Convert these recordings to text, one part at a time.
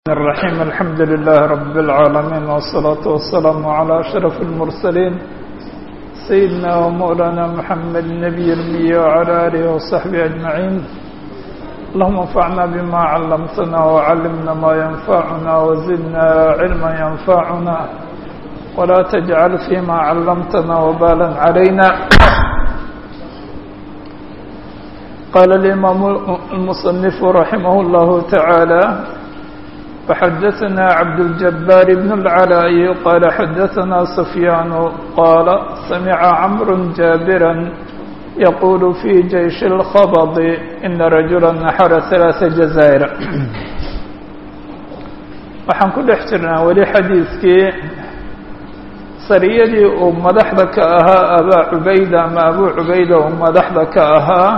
الرحيم الحمد لله رب العالمين والصلاة والسلام على أشرف المرسلين سيدنا ومولانا محمد النبي المي وعلى آله وصحبه أجمعين اللهم انفعنا بما علمتنا وعلمنا ما ينفعنا وزدنا علما ينفعنا ولا تجعل فيما علمتنا وبالا علينا قال الإمام المصنف رحمه الله تعالى فحدثنا عبد الجبار بن العلاء قال حدثنا سفيان قال سمع عمرو جابرا يقول في جيش الخبض إن رجلا نحر ثلاث جزائر waxaan ku dhex jirnaa weli xadiidkii sariyadii uu madaxda ka ahaa abaa cubayda ama abuu cubayda uu madaxda ka ahaa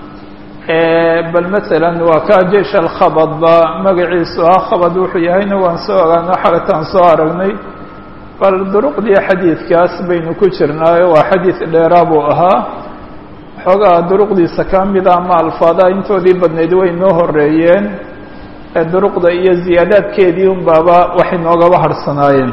bal masalan waa kaa jeish alkhabad ba magaciisu ah khabad wuxuu yahayna waan soo ogaano xalataan soo aragnay bal duruqdii xadiidkaas baynu ku jirnaayo waa xadiid dheeraa buu ahaa xoogaa duruqdiisa ka mida ama alfaadaha intoodii badnayd way noo horeeyeen ee duruqda iyo ziyaadaadkeedii un baaba waxay noogaba harhsanaayeen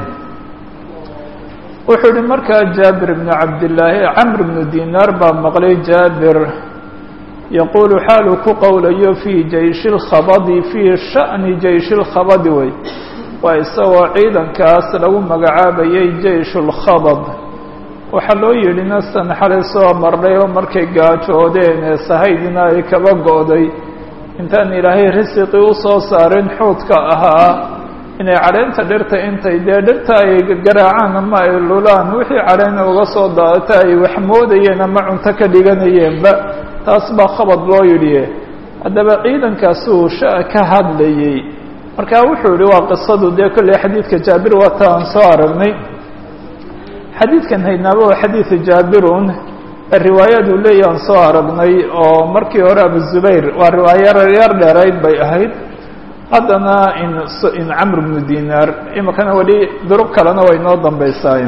wuxuu yihi markaa jaabir bnu cabdillaahi camr bnu dinaar baa maqlay jaabir yaquulu xaaluu ku qowlayo fii jayshi lkhabadi fii sha'ni jayshi lkhabadi wey waa isagoo ciidankaas lagu magacaabayay jeyshu lkhabad waxaa loo yidhi nasan xalay soo marnay oo markay gaajoodeen ee sahaydina ay kaba go'day intaan ilaahay risiqii u soo saarin xuudka ahaa inay cadheynta dhirta intay dee dhirta ay garaacaan ama ay lulaan wixii cadheyna uga soo daadata ay wax moodayeen ama cunto ka dhiganayeenba taas baa khabad loo yidhi haddaba ciidankaasuu sha ka hadlayey marka wuxuu yihi waa qisadu dee kolley xadiidka jaabir waata aan soo aragnay xadiidkan haynaaba waa xadiida jaabirun riwaayaduu leeya aan soo aragnay oo markii hore abu zubayr waa riwaayo yar dheerayd bay ahayd haddana in in camr bnu dinaar imikana weli duruq kalena way noo dambaysaay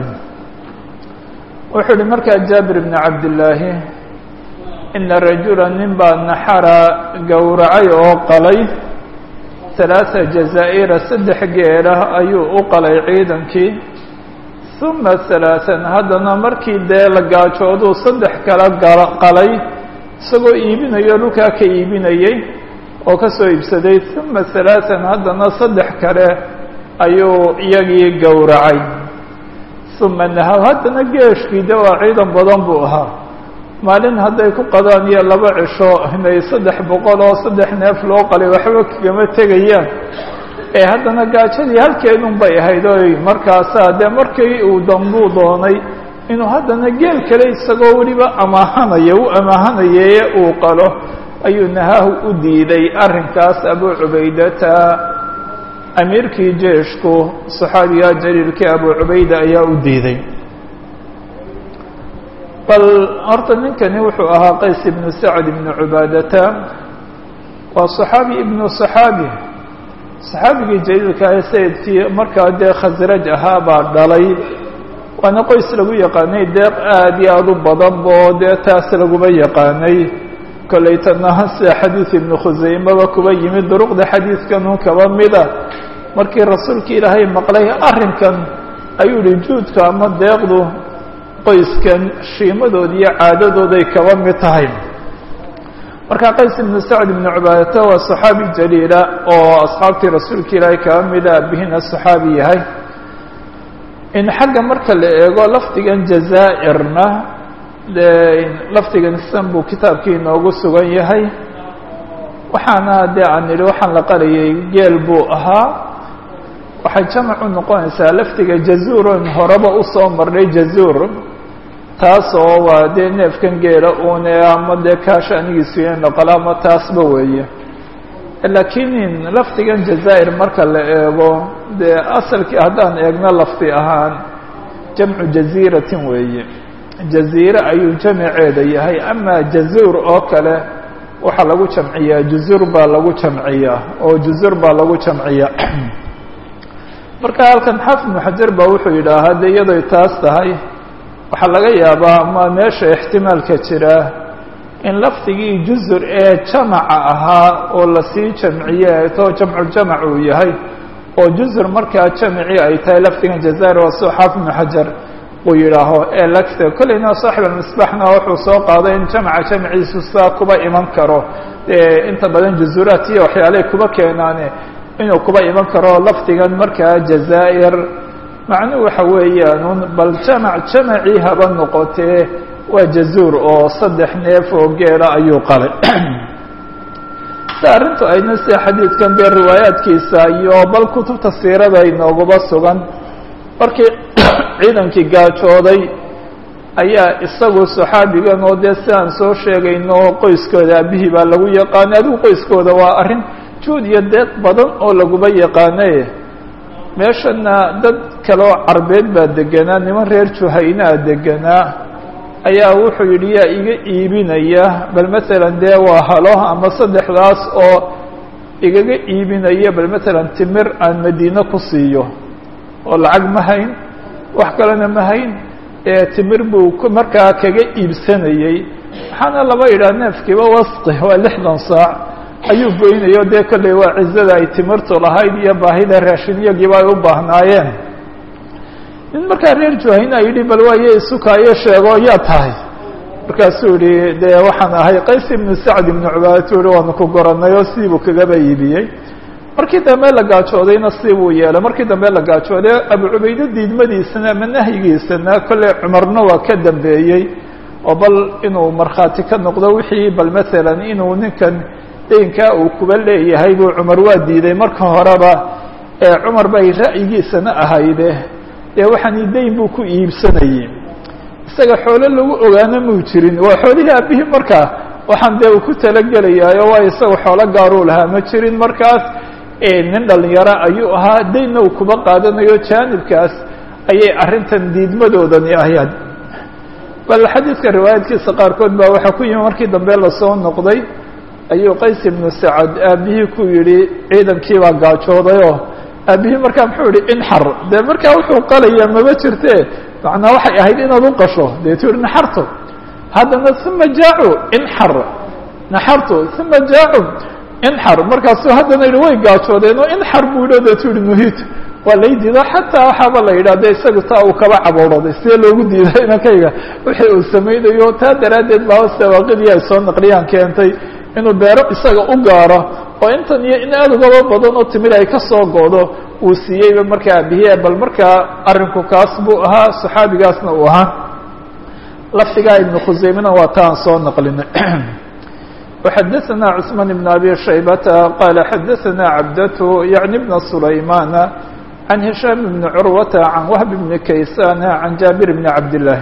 wuxuu yihi markaa jaabir bni cabdillaahi ina rajula nin baa naxara gowracay oo qalay halaata jazaa'ira saddex geela ayuu u qalay ciidankii uma halaatan haddana markii dee la gaajooduu saddex kala qalay isagoo iibinayo dhulkaa ka iibinayey oo ka soo iibsaday uma halaatan haddana saddex kale ayuu iyagii gowracay uma nahaw haddana geeshkii de waa ciidan badan buu ahaa maalin hadday ku qadaan iyo laba cisho inay saddex boqol oo saddex neef loo qalay waxba kagama tegayaan ee haddana gaajadii halkeedun bay ahayd oy markaasaa dee markii uu dambuu doonay inuu haddana geel kale isagoo weliba amaahanaya u amaahanayee uu qalo ayuu nahaahu u diiday arrinkaas abuu cubaydata amiirkii jeeshku saxaabiga jaliilkii abuu cubayda ayaa u diiday bal horta ninkani wuxuu ahaa qays ibnu sacd ibnu cubaadata waa صaxaabi ibnu صaxaabi صaxaabigii jaliilka ah sayidkii markaa dee khasraj ahaa baa dhalay waana qoys lagu yaqaanay deeq aad iyo aad u badan bo dee taas laguma yaqaanay kolleytana sida xadiid ibnu khusaymaba kuba yimid duruqda xadiidkanun kaba mida markii rasuulka ilaahay maqlay arrinkan ayuu yihi juudka ama deeqdu qoyskan shiimadooda iyo caadadooday kaba mid tahay marka qays ibnu sacd ibnu cubaadata waa saxaabi jaliila oo asxaabtii rasuulka ilaahay kaba mida abihina saxaabi yahay in xagga marka la eego lafdigan jazaa'irna dee lafdigan san buu kitaabkii inoogu sugan yahay waxaana dee aan idhi waxaan la qarayay geel buu ahaa waxay jamac u noqonaysaa lafdiga jazuuron horeba usoo marnay jazuur taasoo waa dee neefkan geela uune ama dee kaasha anigiisu noqola ama taasba weeye laakiin lafdigan jazaa'ir marka la eego dee asalkii haddaan eegno lafdi ahaan jamcu jaziiratin weeye jaziire ayuu jamaceeda yahay ama jazuur oo kale waxaa lagu jamciyaa juzur baa lagu jamciyaa oo juzur baa lagu jamciyaa marka halkan xaafid ibnu xajar baa wuxuu yidhaahaa de iyadoy taas tahay waxaa laga yaabaa ama meesha ixtimaalka jira in lafdigii jusur ee jamaca ahaa oo lasii jamciye to jamculjamac uu yahay oo jusr markaa jamci ay tahay lafdigan jazair waa soo xaafid ibnu xajar uu yidhaaho ee lagta kolleyna saaxib almisbaxna wuxuu soo qaaday in jamca jamciisu saa kuba iman karo inta badan jazuraat iyo waxyaalay kuba keenaane inuu kuba iman karo lafdigan markaa jazaa'ir macnuhu waxa weeyaan bal jamac jamacii haba noqotee waa jazuur oo saddex neef oo geela ayuu qalay si arrintu ayna sida xadiidkan dee riwaayaadkiisa iyo bal kutubta siirada inooguba sugan markii ciidankii gaajooday ayaa isagu saxaabigan oo dee si aan soo sheegayno qoyskooda aabihii baa lagu yaqaanay adigu qoyskooda waa arrin juud iyo deeq badan oo laguba yaqaanay meeshana dad kaleoo carbeed baa deganaa niman reer juhaynaa deganaa ayaa wuxuu yidhi yaa iga iibinaya bal masalan dee waa halo ama saddexdaas oo igaga iibinaya bal masalan timir aan madiine ku siiyo oo lacag ma hayn wax kalena ma hayn timir buu markaa kaga iibsanayey waxaana laba yidhaha neefkiiba wasqi waa lixdan saac ayuu goynayo dee kolley waa cizada ay timirtu lahayd iyo baahida raashinyagiiba ay u baahnaayeen nin markaa reer juhayna yidhi bal waaye isukaayo sheego yaa tahay markaasuu yihi dee waxaan ahay qays ibnu sacd ibnu cubaadatu yihi waanu ku goranay oo sidiibuu kagaba iibiyey markii dambe la gaajoodayna sibuu yeelay markii dambe la gaajooday abu cubayde diidmadiisana ama nahyigiisana kolley cumarna waa ka dambeeyey oo bal inuu markhaati ka noqdo wixii bal masalan inuu ninkan deynkaa uu kuba leeyahay buu cumar waa diiday marka horeba ee cumar bay ra'yigiisana ahayde dee waxaani deyn buu ku iibsanayey isaga xoolo lagu ogaana muu jirin waa xoolihii aabihii markaa waxaan dee uu ku talagelayaayo waa isaga xoolo gaaruu lahaa ma jirin markaas nin dhalinyaro ayuu ahaa deynna uu kuba qaadanayo jaanibkaas ayay arrintan diidmadoodani ahayd bal xadiidka riwaayaadkiisa qaarkood baa waxaa ku yimi markii dambe lasoo noqday ayuu qays ibnu sacad aabihii ku yidhi ciidankii baa gaajoodayoo aabihii markaa muxuu yihi inxar dee markaa wuxuu qalaya maba jirte macnaa waxay ahayd inaad u qasho deetu yihi naxartu haddana uma jaacu inxar naxartu uma jaacu inxar markaasuu haddana yihi way gaajoodeen oo inxar buu yidhi o deetu yihi nuhit waa lay diido xataa waxaaba la yidhah de isagu taa uu kaba cabowraday sidee loogu diiday inankayga wixii uu samaynayo taa daraaddeed baa sawaaqidii ay soo naqliyaan keentay inuu beero isaga u gaaro oo intan iyo in aad ugaba badan oo timir ay ka soo go'do uu siiyeyba markaa abihiye bal markaa arrinku kaas buu ahaa saxaabigaasna uu ahaa lafdigaa ibnu khuseymena waa taan soo naqlinay وxadثna cثmaan بن abi shaybata qala xadaثna cabdة yaعni بna sulaymana عan hishaam بni curwata can wahb bni kaysana can jaabir bni cabdالlahi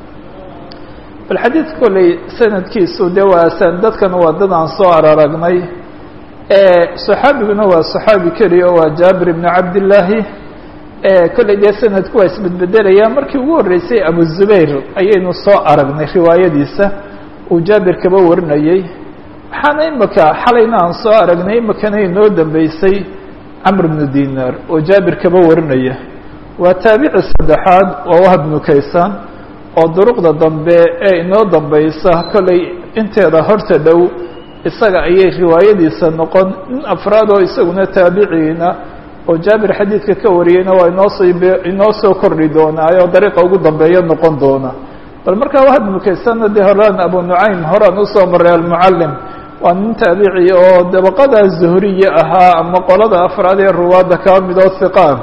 bal xadiid kolley sanadkiisu de waa san dadkan waa dad aan soo araragnay صaxaabiguna waa صaxaabi keliya oo waa jaabir bni cabdالlaahi kolley dee sanadku waa isbedbedelaya markii ugu horreysay abu zubayr ayaynu soo aragnay riwaayadiisa uu jaabir kaba warinayey waxaana imika xalayna aan soo aragnay imikana inoo dambeysay camr bnu dinar oo jaabir kaba warinaya waa taabici saddexaad waa wahb bnu kaysaan oo duruqda dambe ee inoo dambeysa kolley inteeda horta dhow isaga ayay riwaayadiisa noqon nin afraad oo isaguna taabiciina oo jaabir xadiidka ka wariyeyna waa inoosoo inoo soo kordhi doonaayo dariiqa ugu dambeeya noqon doona bal markaa wahb bnu kaysaanna dee horaan abu nucaym horaan usoo maray almucallim waa nin taabici oo dabaqada zuhriye ahaa ama qolada afraad ee ruwaadda kaa mid oo hiqaan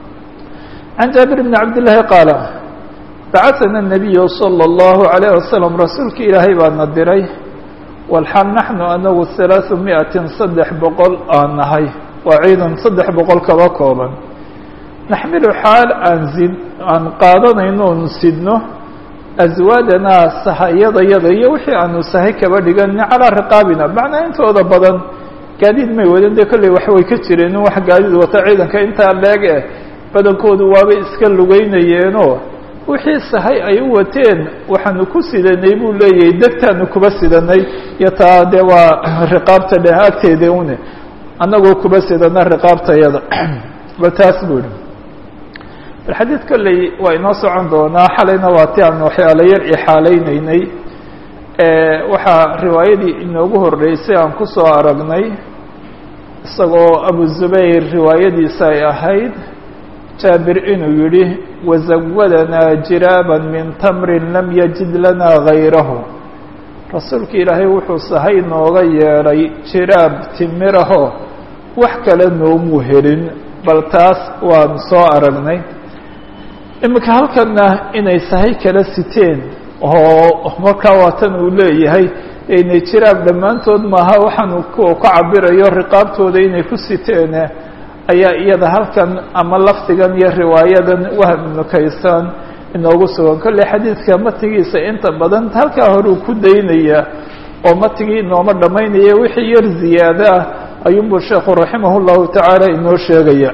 can jaabir bni cabdillaahi qaala bacahana nabiyu salى اllahu عalayh wasalam rasuulka ilaahay baana diray walxaal naxnu anagu halaaثu miatin saddex boqol aan nahay waa ciidan saddex boqol kaba kooban naxmilu xaal aan sid aan qaadanayno oonu sidno aswaadanaa sahayadayada iyo wixii aanu sahay kaba dhigan calaa riqaabina macnaa intooda badan gaadiid may wadan dee kolley wax way ka jireen in wax gaadiid wata ciidanka intaa leeg eh badankoodu waabay iska lugeynayeenoo wixii sahay ay u wateen waxaanu ku sidanay buu leeyahay degtaanu kuba sidanay iyo taa dee waa riqaabta dheh agteeda une annagoo kuba sidana riqaabtayada bal taas buu ihi xadiid kolley waa inoo socon doonaa xalayna waa ti aan waxyaala yar ixaalaynaynay waxaa riwaayadii inoogu horreysay aan kusoo aragnay isagoo abu zubayr riwaayadiisa ay ahayd jaabir inuu yidhi wazawadanaa jiraaban min tamrin lam yajid lanaa gayrahu rasuulka ilaahay wuxuu sahay nooga yeedhay jiraab timirahoo wax kale noomuu helin bal taas waan soo aragnay iminka halkanna inay sahay kala siteen oo markaa waatan uu leeyahay inay jiraab dhammaantood maaha waxaanu kuwa ka cabirayo riqaabtooda inay ku siteen ayaa iyada halkan ama lafdigan iyo riwaayadan wahab ibnu kaysaan inoogu sugan kolley xadiidka matigiisa inta badan halkaa horuu ku daynaya oo matigii inooma dhammaynaya wixii yar ziyaado ah ayuunbuu sheekhu raximah llahu tacaala inoo sheegaya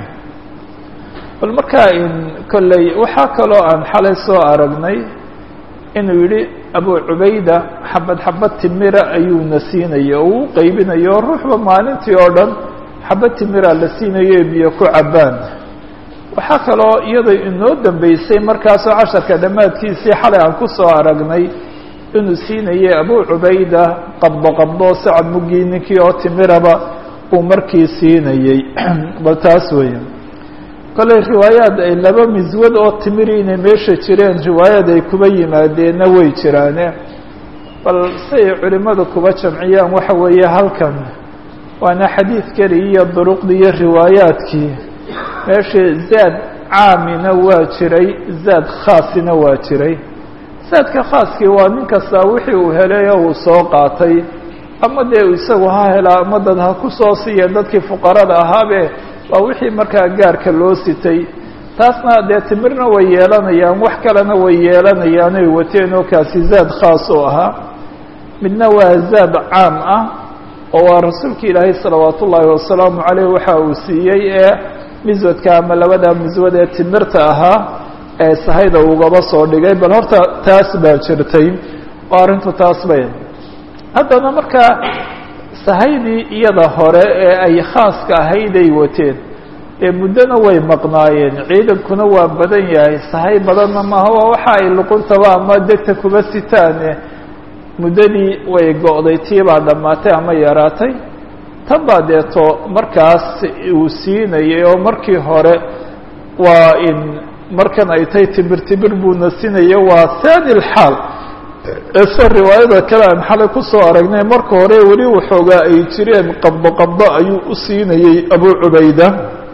bal markaa in kolley waxaa kaloo aan xalay soo aragnay inuu yidhi abu cubayda xabad xabad timira ayuuna siinaya oo uu qeybinayo oo ruuxba maalintii oo dhan xabad timira la siinayo biyo ku cabbaan waxaa kaloo iyada inoo dambeysay markaasoo casharka dhammaadkiisii xalay aan ku soo aragnay inuu siinayay abu cubayda qabdo qabdo sacad muggii ninkii oo timiraba uu markii siinayey bal taas weeye kolley riwaayaad ay laba miswad oo timiri inay meesha jireen riwaayaad ay kuba yimaadeenna way jiraane bal siay culimmadu kuba jamciyaan waxa weeye halkan waana xadiid keli iyo duruqdii iyo riwaayaadkii meesha zaad caamina waa jiray zaad khaasina waa jiray zaadka khaaskii waa nin kastaa wixii uu helay oo uu soo qaatay ama dee isagu ha helaa ama dad ha ku soo siiya dadkii fuqarada ahaabe waa wixii markaa gaarka loo sitay taasna dee timirna way yeelanayaan wax kalena way yeelanayaan ay wateen oo kaasi zaad khaas oo ahaa midna waa zaad caam ah oo waa rasuulka ilaahay salawaat ullaahi wasalaamu caleyh waxa uu siiyey ee miswadka ama labada miswad ee timirta ahaa ee sahayda ugaba soo dhigay bal horta taas baa jirtay oo arrintu taas bay haddana markaa sahaydii iyada hore ee ay khaaska ahayd ay wateen ee muddona way maqnaayeen ciidankuna waa badan yahay sahay badanna maaha waa waxa ay luquntaba ama degta kuba sitaane muddadii way go'day tii baa dhammaatay ama yaraatay tan baa deeto markaas uu siinayay oo markii hore waa in markan ay tahay tibir tibir buuna siinaya waa thani lxaal ese riwaayada kale aan xalay kusoo aragnay marka hore weli waxoogaa ay jireen qabdo qabdo ayuu u siinayey abu cubayda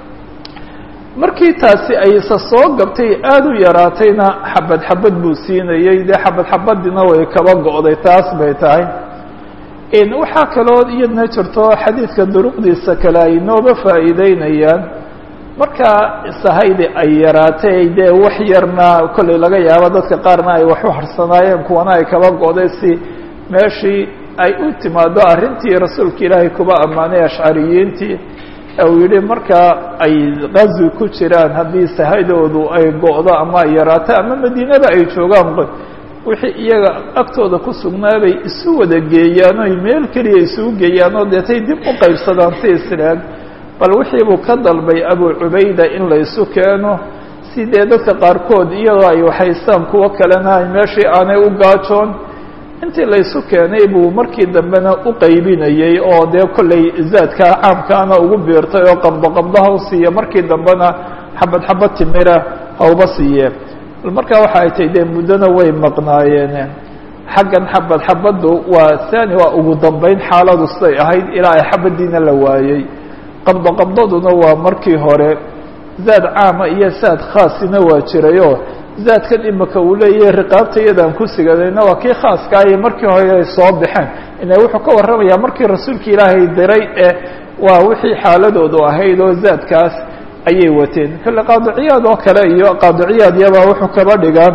markii taasi ayse soo gabtay aada u yaraatayna xabad xabad buu siinayey dee xabad xabadina way kaba go'day taas bay tahay waxaa kaloo iyadna jirto xadiidka duruqdiisa kale ay nooga faa'iideynayaan markaa sahaydi ay yaraatay dee wax yarna kollay laga yaabo dadka qaarna ay wax u harsanaayeen kuwana ay kaba go'day si meeshii ay u timaado arrintii rasuulka ilaahay kuba ammaanay ashcariyiintii uu yidhi markaa ay qazwi ku jiraan haddii sahaydoodu ay go'do ama ay yaraato ama madiinada ay joogaan wixii iyaga agtooda ku sugnaabay isu wada geeyaan oy meel keliya isugu geeyaan oo deetay dib u qaybsadaan si islaag bal wixii buu ka dalbay abu cubayda in la isu keeno si dee dadka qaarkood iyadoo ay waxaystaan kuwo kalena ay meeshii aanay u gaajoon intii la isu keenay buu markii dambena u qaybinayey oo dee kollay zaadka caamkaana ugu biirtay oo qabdo qabdaha u siiya markii dambena xabad xabad timira hauba siiye markaa waxa ay tahay dee muddona way maqnaayeen xaggan xabad xabaddu waa thani waa ugu dambeyn xaaladu siday ahayd ilaa ay xabadiina la waayey qabdo qabdaduna waa markii hore zaad caama iyo zaad khaasina waa jirayoo zaadkan imika uu leeyahay riqaabta iyadaan ku sigadayna waa kii khaaska iyo markii hore ay soo baxeen ina wuxuu ka warramayaa markii rasuulka ilaahay diray ee waa wixii xaaladoodu ahayd oo zaadkaas ayay wateen kale qaadiciyaad oo kale iyo qaadiciyaad yabaa wuxuu kaba dhigaa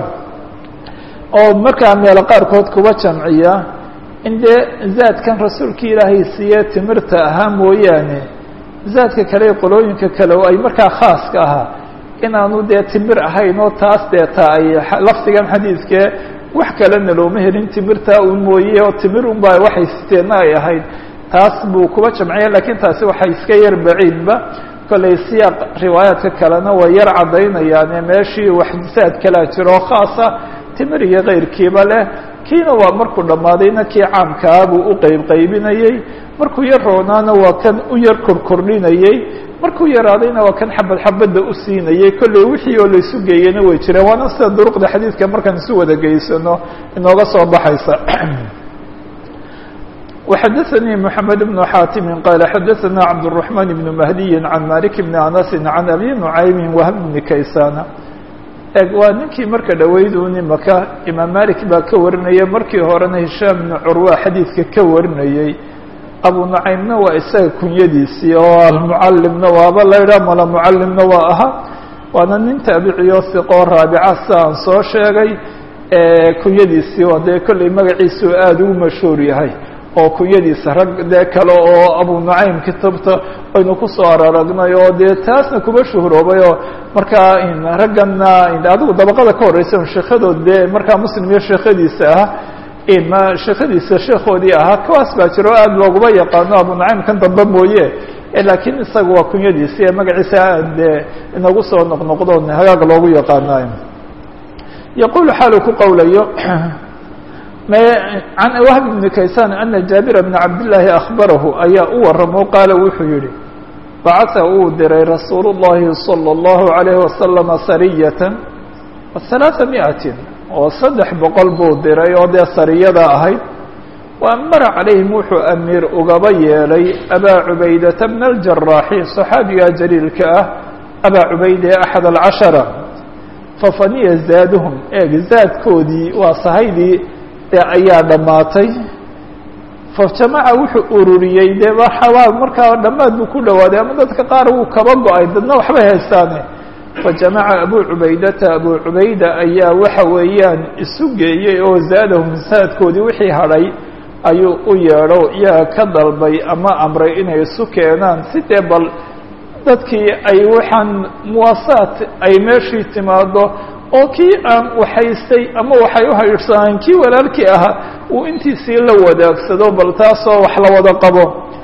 oo markaa meelo qaarkood kuba jamciya in dee zaadkan rasuulka ilaahay siiye timirta ahaa mooyaane zaadka kale qolooyinka kale oo ay markaa khaaska ahaa inaanu dee timir ahayn oo taas deeta ay lafdigan xadiidkee wax kalena looma helin timirtaa un mooye oo timir unbaa waxay siteenna ay ahayd taas buu kuba jamciya lakiin taasi waxay iska yar baciidba kollay siyaaq riwaayaadka kalena way yar caddaynayaane meeshii wax zaad kalaa jiroo khaasa timir iyo kayrkiiba leh kiina waa markuu dhammaadayna kii caamkaa buu u qeyb qaybinayey markuu yar roonaana waa kan u yar korkordhinayey markuu yaraadayna waa kan xabad xabadda u siinayey kolley wixii oo laysu geeyena way jireen waana sida duruqda xadiidka markaan isu wada geysano inooga soo baxaysa وxdثnي محمد بن xاtم qال xdثna cبدالرحمن بن مهدي عن مالك بن أنس عن أbي نعيم وهب بن كayسان eg waa ninkii marka dhaweyduuni maka imaam malik baa ka warinaya markii horena hishaam بن curwa xadiidka ka warinayey abu نucaymna waa isaga kunyadiisii oo almucalimna waaba laydha mala mucalimna waa ahaa waana nin taabiciyo siqoo raabica si aan soo sheegay kunyadiisii oo dee kolley magaciisu aada ugu mashhuur yahay oo kunyadiisa rag dee kale oo abu nucaym kitabta aynu kusoo araragnay oo dee taasna kuma shuhroobay oo markaa raggana adigu dabaqada ka horeysa sheekhadood dee markaa muslim iyo sheekhadiisa ah ma sheekhadiisa sheekhoodii ahaa kuwaas baa jiro aada looguma yaqaano abu nucaym kan dambe mooye laakiin isaga waa kunyadiisi ee magaciisa aad dee inagu soo noqnoqdo hagaag loogu yaqaanayo yaqulu xaalu ku qowlayo can wahb bn kaysan ana jaabira bna cabdillaahi akhbarahu ayaa u waramo qaala wuxuu yihi bacata uu diray rasuulu llahi salى اllahu alayhi wasalama sariyatan halaaa miatin oo saddex boqol buu diray oo dee sariyada ahayd wa amara calayhim wuxuu amiir ugaba yeelay abaa cubaydata bna aljaraaxi صaxaabiga jaliilka ah abaa cubayde axad alcashara fafaniya zaaduhum eeg zaadkoodii waa sahaydii ayaa dhammaatay fajamaca wuxuu ururiyey dee waa markaa dhammaad buu ku dhawaaday ama dadka qaar wuu kaba go-ay dadna waxbay haystaane fajamaca abu cubaydata abu cubayda ayaa waxa weeyaan isu geeyey oo zaadahum saadkoodii wixii hadhay ayuu u yeedho iyaga ka dalbay ama amray inay isu keenaan si dee bal dadkii ay waxaan muwaasaat ay meeshii timaado oo kii aan waxaystay ama waxay u haydhsanaan kii walaalkii ahaa uu intiisii la wadaagsado bal taasoo wax la wada qabo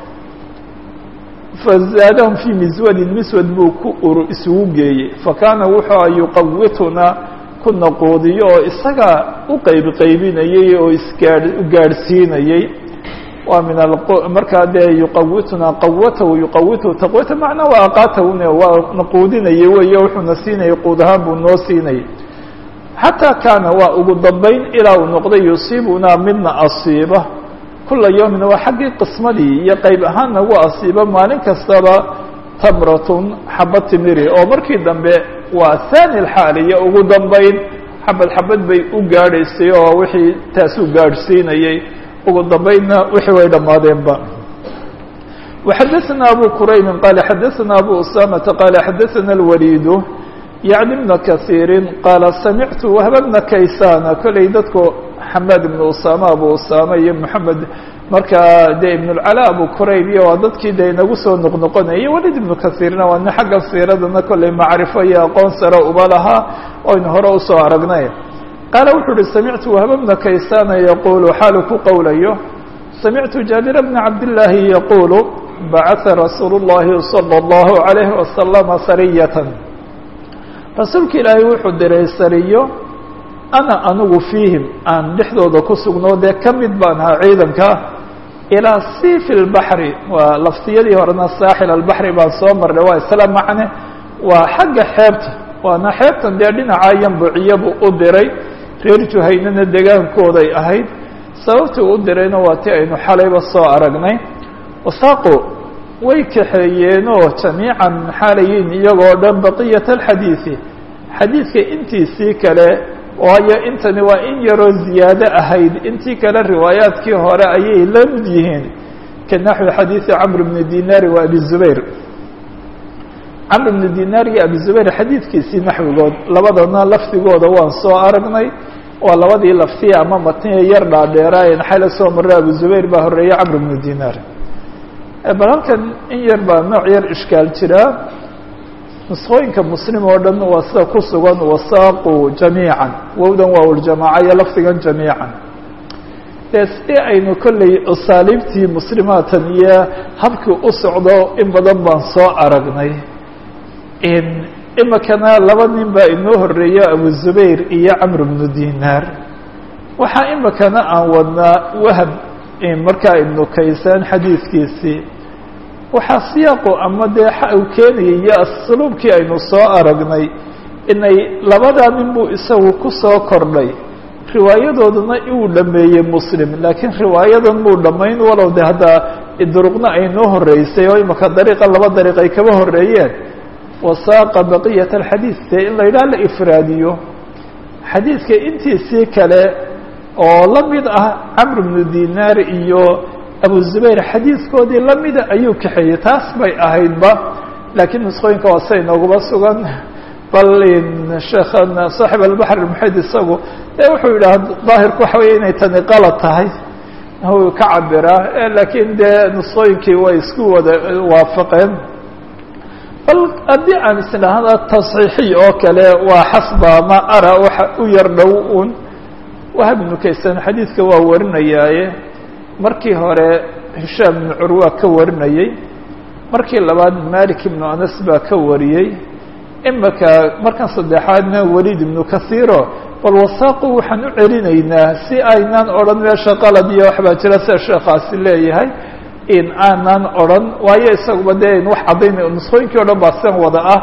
fazaadahum fii miswadin miswad buu ku ur isugu geeyey fakaana wuxuu a yuqawitunaa ku naquudiyo oo isaga u qeyb qaybinayey oo isgaa gaadhsiinayey waa min markaa dee yuqawitunaa qawatahu yuqawituhu taqwata macnaa waa aqaatahune waa naquudinayey weeye wuxuuna siinayay quud ahaan buu noo siinayay xataa kaana waa ugu dambayn ilaa uu noqday yusiibunaa midna asiiba kula yawmin waa xaggii qismadii iyo qeyb ahaan nagu asiiba maalin kastaba tamratun xabad timiri oo markii dambe waa thani lxaaliya ugu dambayn xabad xabad bay u gaadhaysay oo wixii taasuu gaadhsiinayey ugu dambaynna wixii way dhammaadeenba وxadثna abu quraybi qala xadaثna abu usamata qala xadaثna اlwalidu yعni bna kaثiiri qaala samictu wahba bna kaysana kolley dadku xamaad ibn usama abu usama iyo moxamed markaa de ibn اlcala abu qurayb iyo waa dadkii de inagu soo noqnoqonayay walid ibnu kaثiirna waa nin xagga siiradana kolley macrifo iyo aqoon sare uba lahaa oynu hore usoo aragnay qaala wuxuu uhi samictu wahba bna kaysana yaqulu xaalu ku qowlayo samictu jaabira bna cabdillaahi yaqulu bacata rasuulu اllahi salى اllahu عalayhi wasalama sariyatan rasuulka ilaahay wuxuu diray sariyo ana anigu fiihim aan dhexdooda ku sugnoo dee ka mid baan ahaa ciidanka ilaa sifi lbaxri waa laftiyadii horena saaxil albaxri baan soo marnay waa isla macne waa xagga xeebta waana xeebtan dee dhinaca yambuciyabu u diray reer juhaynana degaankooday ahayd sababtii u dirayna waa ti aynu xalayba soo aragnay wasaaqo way kaxeeyeenoo jamiican xaalayiin iyagoo dhan baqiyat alxadiidi xadiidka intiisii kale waayo intani waa in yaroo ziyaado ahayd intii kale riwaayaadkii hore ayay la mid yihiin ka naxwi xadiidi camr bni dinaari wa abi zubayr camr bni dinaar iyo abi zubayr xadiidkiisii naxwigood labadana lafdigooda waan soo aragnay waa labadii laftiya ama matniya yar dhaadheeraayen xala soo marray abu zubayr baa horeeyey camr bnu dinaar bal halkan in yar baa nooc yar ishkaal jiraa nusqooyinka muslim oo dhan waa sida ku sugan wasaaqu jamiican wowdan waa uljamaaca iyo lafdigan jamiican dee si aynu kolley asaaliibtii muslimaatan iyo habkii u socdo in badan baan soo aragnay imikana laba nin baa inoo horeeya abu zubayr iyo camr bnu dinaar waxaa imikana aan wadnaa wahab markaa ibnu kaysaan xadiidkiisii waxaa siyaaqu ama dee uu keenayay iyo asluubkii aynu soo aragnay inay labadaa nin buu isagu ku soo kordhay riwaayadooduna uu dhameeyey muslim laakiin riwaayadan muu dhammayn walow de haddaa duruqna ay noo horeysay oo imika dariiqa laba dariiq ay kaba horeeyeen wasaaqa baqiyat alxadiid dee in la yidhaha la ifraadiyo xadiidka intiisii kale oo la mid ah camr bnu dinaar iyo abu zubayr xadiidkoodii lamida ayuu kaxeeyey taas bay ahaydba laakiin nusqooyinka waa sia inooguma sugan bal sheekhan saaxib albaxr muxid isagu dee wuxuu yidhaha daahirku waxa weeye inay tani qalad tahay uu ka cabiraa laakiin dee nusqooyinkii way isku wada waafaqeen bal haddii aan isdhahda tasxiixiy oo kale waa xasba ma ara waxa u yar dhow un wahab ibnu kaysan xadiidka waa warinayaaye markii hore hishaam ibnu curwa ka warinayey markii labaad malik ibnu anas baa ka wariyey imika markan saddexaadna waliid ibnu kasiiro bal wasaaqu waxaan u celinaynaa si aynaan odhan meesha qalad iyo waxbaa jira sida sheekaasi leeyahay in aanan odhan waayo isaguba dee wax caddaynay nusqooyinkii o dhan baa sidan wada ah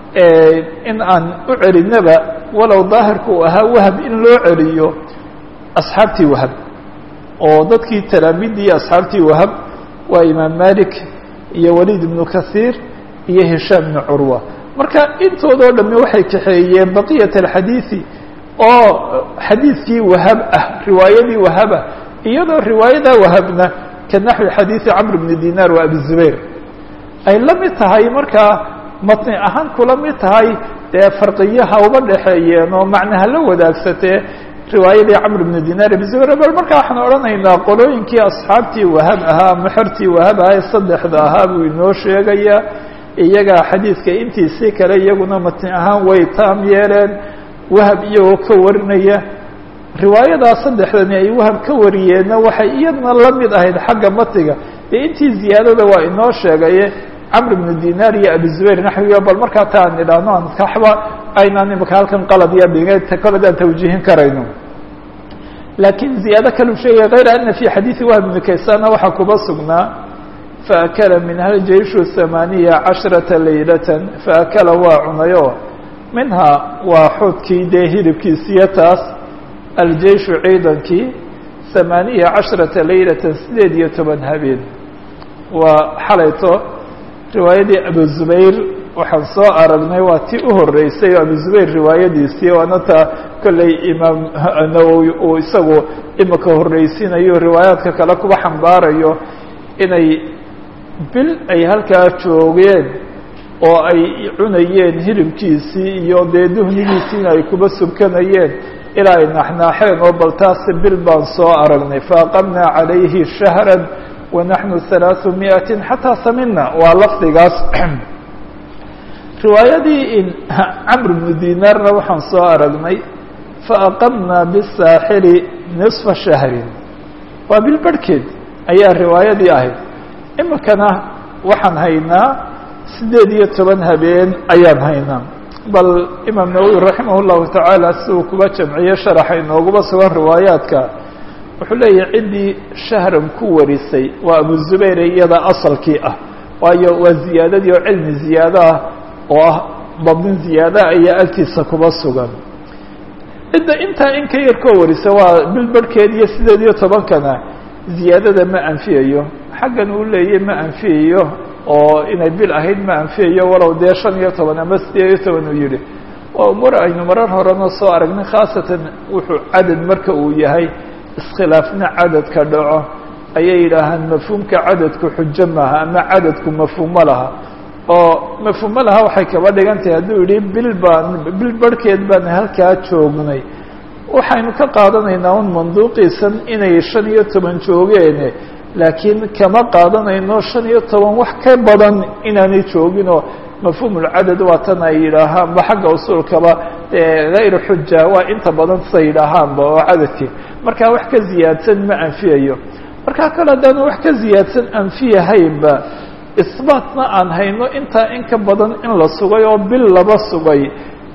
in aan u celinaba walow daahirku uu ahaa wahab in loo celiyo asxaabtii wahab oo dadkii talaamiidii iyo asxaabtii wahab waa imaam malik iyo waliid ibnu kasiir iyo hishaam ibnu curwa marka intoodoo dhamme waxay kaxeeyeen baqiyat alxadiidi oo xadiidkii wahab ah riwaayadii wahaba iyadoo riwaayada wahabna ka naxwi xadiidi camr bni dinaar wa abi zubayr ay la mid tahay markaa matni ahaan kula mid tahay dee farqiyaha uba dhexeeyeen oo macnaha la wadaagsatee riwaayadii camr bni dinaar abi zubayr bal marka waxaan odhanaynaa qolooyinkii asxaabtii wahab ahaa maxortii wahab ahaa ee saddexda ahaa buu inoo sheegayaa iyagaa xadiidka intiisii kale iyaguna matni ahaan way taam yeeleen wahab iyagoo ka warinaya riwaayadaa saddexdani ay wahab ka wariyeenna waxay iyadna la mid ahayd xagga matiga dee intii ziyaadada waa inoo sheegaye camr bnu dinaar iyo abi zubayr naxwiga bal markaa ta aan idhaahno aan kaxba aynaan imika halkan qalad iyo dhige koledaan tawjiihin karayno laakiin ziyaado kalu sheegaya kayra ana fi xadiidi wahb bni kaysana waxaa kuba sugnaa faakala minha jayshu hamaaniya casharata laylatan faakala waa cunayo minhaa waa xoodkii dee hilibkiisiyo taas aljeyshu ciidankii hamaaniya casharata laylatan sideed iyo toban habeen waa xalayto riwaayadii abu zubayr waxaan soo aragnay waa tii u horeysay oo abu zubayr riwaayadiisii waana taa kolley imaam nawowi uu isagu imika horreysiinayo riwaayaadka kale kuba xambaarayo inay bil ay halkaa joogeen oo ay cunayeen hilibkiisii iyo dee duhnigiisiina ay kuba subkanayeen ilaa ay naxnaaxeen oo bal taasi bil baan soo aragnay faaqamnaa calayhi shahra wanaxnu halaaثu miئatin xataa samina waa lafdigaas riwaayadii camr bnu dinaarna waxaan soo aragnay faaqamnaa bisaaxili nisfa shahrin waa bil barhkeed ayaa riwaayadii ahayd imikana waxaan haynaa siddeed iyo toban habeen ayaan haynaa bal imaam nawowi raximah اllahu tacaala si uu kuba jamciye sharaxa inooguba sugan riwaayaadka wuxuu leeyahay ciddii shahran ku warisay waa abu zubayr iyada asalkii ah waayo waa ziyaadadii oo cilmi ziyaado ah oo ah dabdin ziyaada ayaa agtiisa kuba sugan cidda intaa in ka yar koo warisa waa bil barhkeed iyo sideed iyo tobankana ziyaadada ma anfiyayo xaggan uu leeyay ma anfiyayo oo inay bil ahayd ma anfiyayo walow dee shan iyo toban ama sideed iyo toban uu yihi waa umur aynu marar horena soo aragnay khaasatan wuxuu cadad marka uu yahay iskhilaafna cadadka dhaco ayay yidhaahaan mafhuumka cadadku xujo maaha ama cadadku mafhuumo laha oo mafhuumo laha waxay kaba dhigan tahay hadduu yihi bil baan bil barhkeed baan halkaa joognay waxaynu ka qaadanaynaa un manduuqiisan inay shan iyo toban joogeene laakiin kama qaadanayno shan iyo toban wax ka badan inaanay jooginoo mafhuumulcadad waa tan ay yidhaahaanba xagga usuulkaba hayru xuja waa inta badan sa yidhaahaanba oo cadadkii marka wax ka ziyaadsan ma anfiyayo markaa kale haddaanu wax ka ziyaadsan anfiyahaynba isbaatna aan hayno intaa in ka badan in la sugay oo bil laba sugay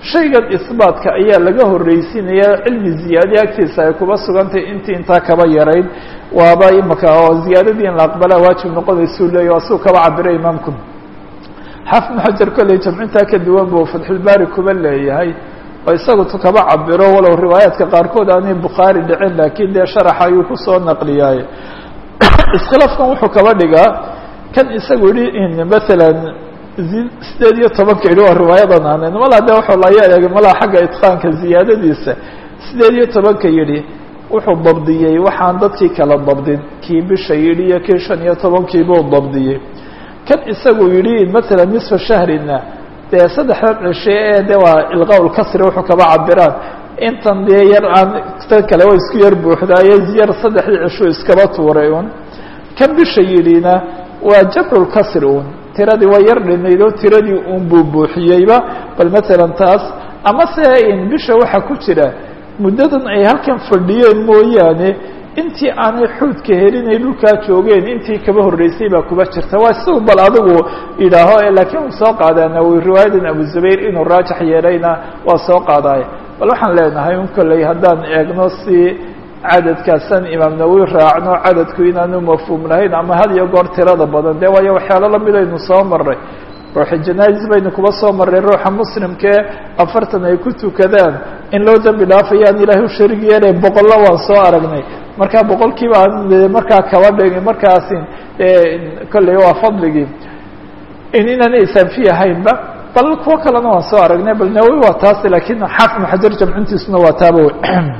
shaygan isbaatka ayaa laga horreysiinaya cilmi ziyaadiya agtiisa ay kuba sugantahay intii intaa kaba yarayd waaba imaka oo ziyaadadii in la aqbalaa waajib noqonaysuu leeya waa siu kaba cabira imaamku xaafid ibnu xajar kolley jamcintaa ka duwan buu fatxulbaari kuba leeyahay oo isagu tu kaba cabiro walow riwaayaadka qaarkood aanay bukhaari dhicin laakiin dee sharaxa ayuu kusoo naqliyaay iskhilaafkan wuxuu kaba dhigaa kan isagu yihi maalan sideed iyo tobanka yidhi waa riwaayadan aanan malaa de wuxuu laya eegay malaa xagga itqaanka ziyaadadiisa sideed iyo tobanka yidhi wuxuu dabdiyey waxaan dadkii kala dabdin kii bisha yidhi iyo kii shan iyo tobankiibuu dabdiyey kan isagu yidhi maalan nisfa shahrina dee saddexdan cishe ee de waa ilqawl kasri wuxuu kaba cabiraan intan dee yar aan tan kale waa isku yar buuxdaaye yar saddexdii cisho iskaba tuuray un kan bisha yidhina waa jabculkasri un tiradii waa yar dhinayd oo tiradii un buu buuxiyeyba bal maalan taas ama se in bisha waxaa ku jira muddadan ay halkan fadhiyeen mooyaane intii aanay xuudka helin ay dhulkaa joogeen intii kaba horreysay baa kuba jirta waa siu bal adigu yidhaaho laakiin uu soo qaadaa nawowi riwaayadan abu zubayr inuu raajax yeelayna waa soo qaadaay bal waxaan leenahay un kolley haddaan eegno si cadadkaasaan imaam nawowi raacno cadadku inaanu mafhuum lahayn ama had iyo goor tirada badan de waayo waxyaalo lamid aynu soo marray ruuxa janaais baynu kuba soo marray ruuxa muslimkee afartan ay ku tukadaan in loo dembi dhaafayaan ilaahay u sharig yeelay boqollo waan soo aragnay markaa boqolkiiba aan markaa kaba dhigi markaasi kolley waa fadligii in inaana isaanfi ahaynba bal kuwo kalena waan soo aragnay bal nawowi waa taas laakiin xaafid maxajar jamcintiisuna waa taaba wey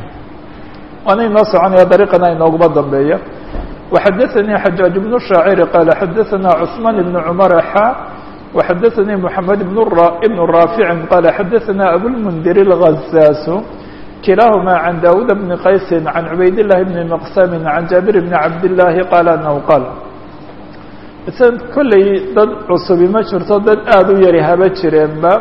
waana inoo soconaya dariiqana inooguma dambeeya وxadaثnي xajaaج بن الشhaacir qال xadaثna cثman بن cmر xا وxadaثnي محamed بن rاafiع qال xadaثna abوالmنdir الغزاas kilaaهma عan dawud بن qays عan cubayd الlahi بn مqsm عan jaaبir بn cabd الlahi qال أنhu qاl kolley dad cusubi ma jirto dad aad u yari haba jireenba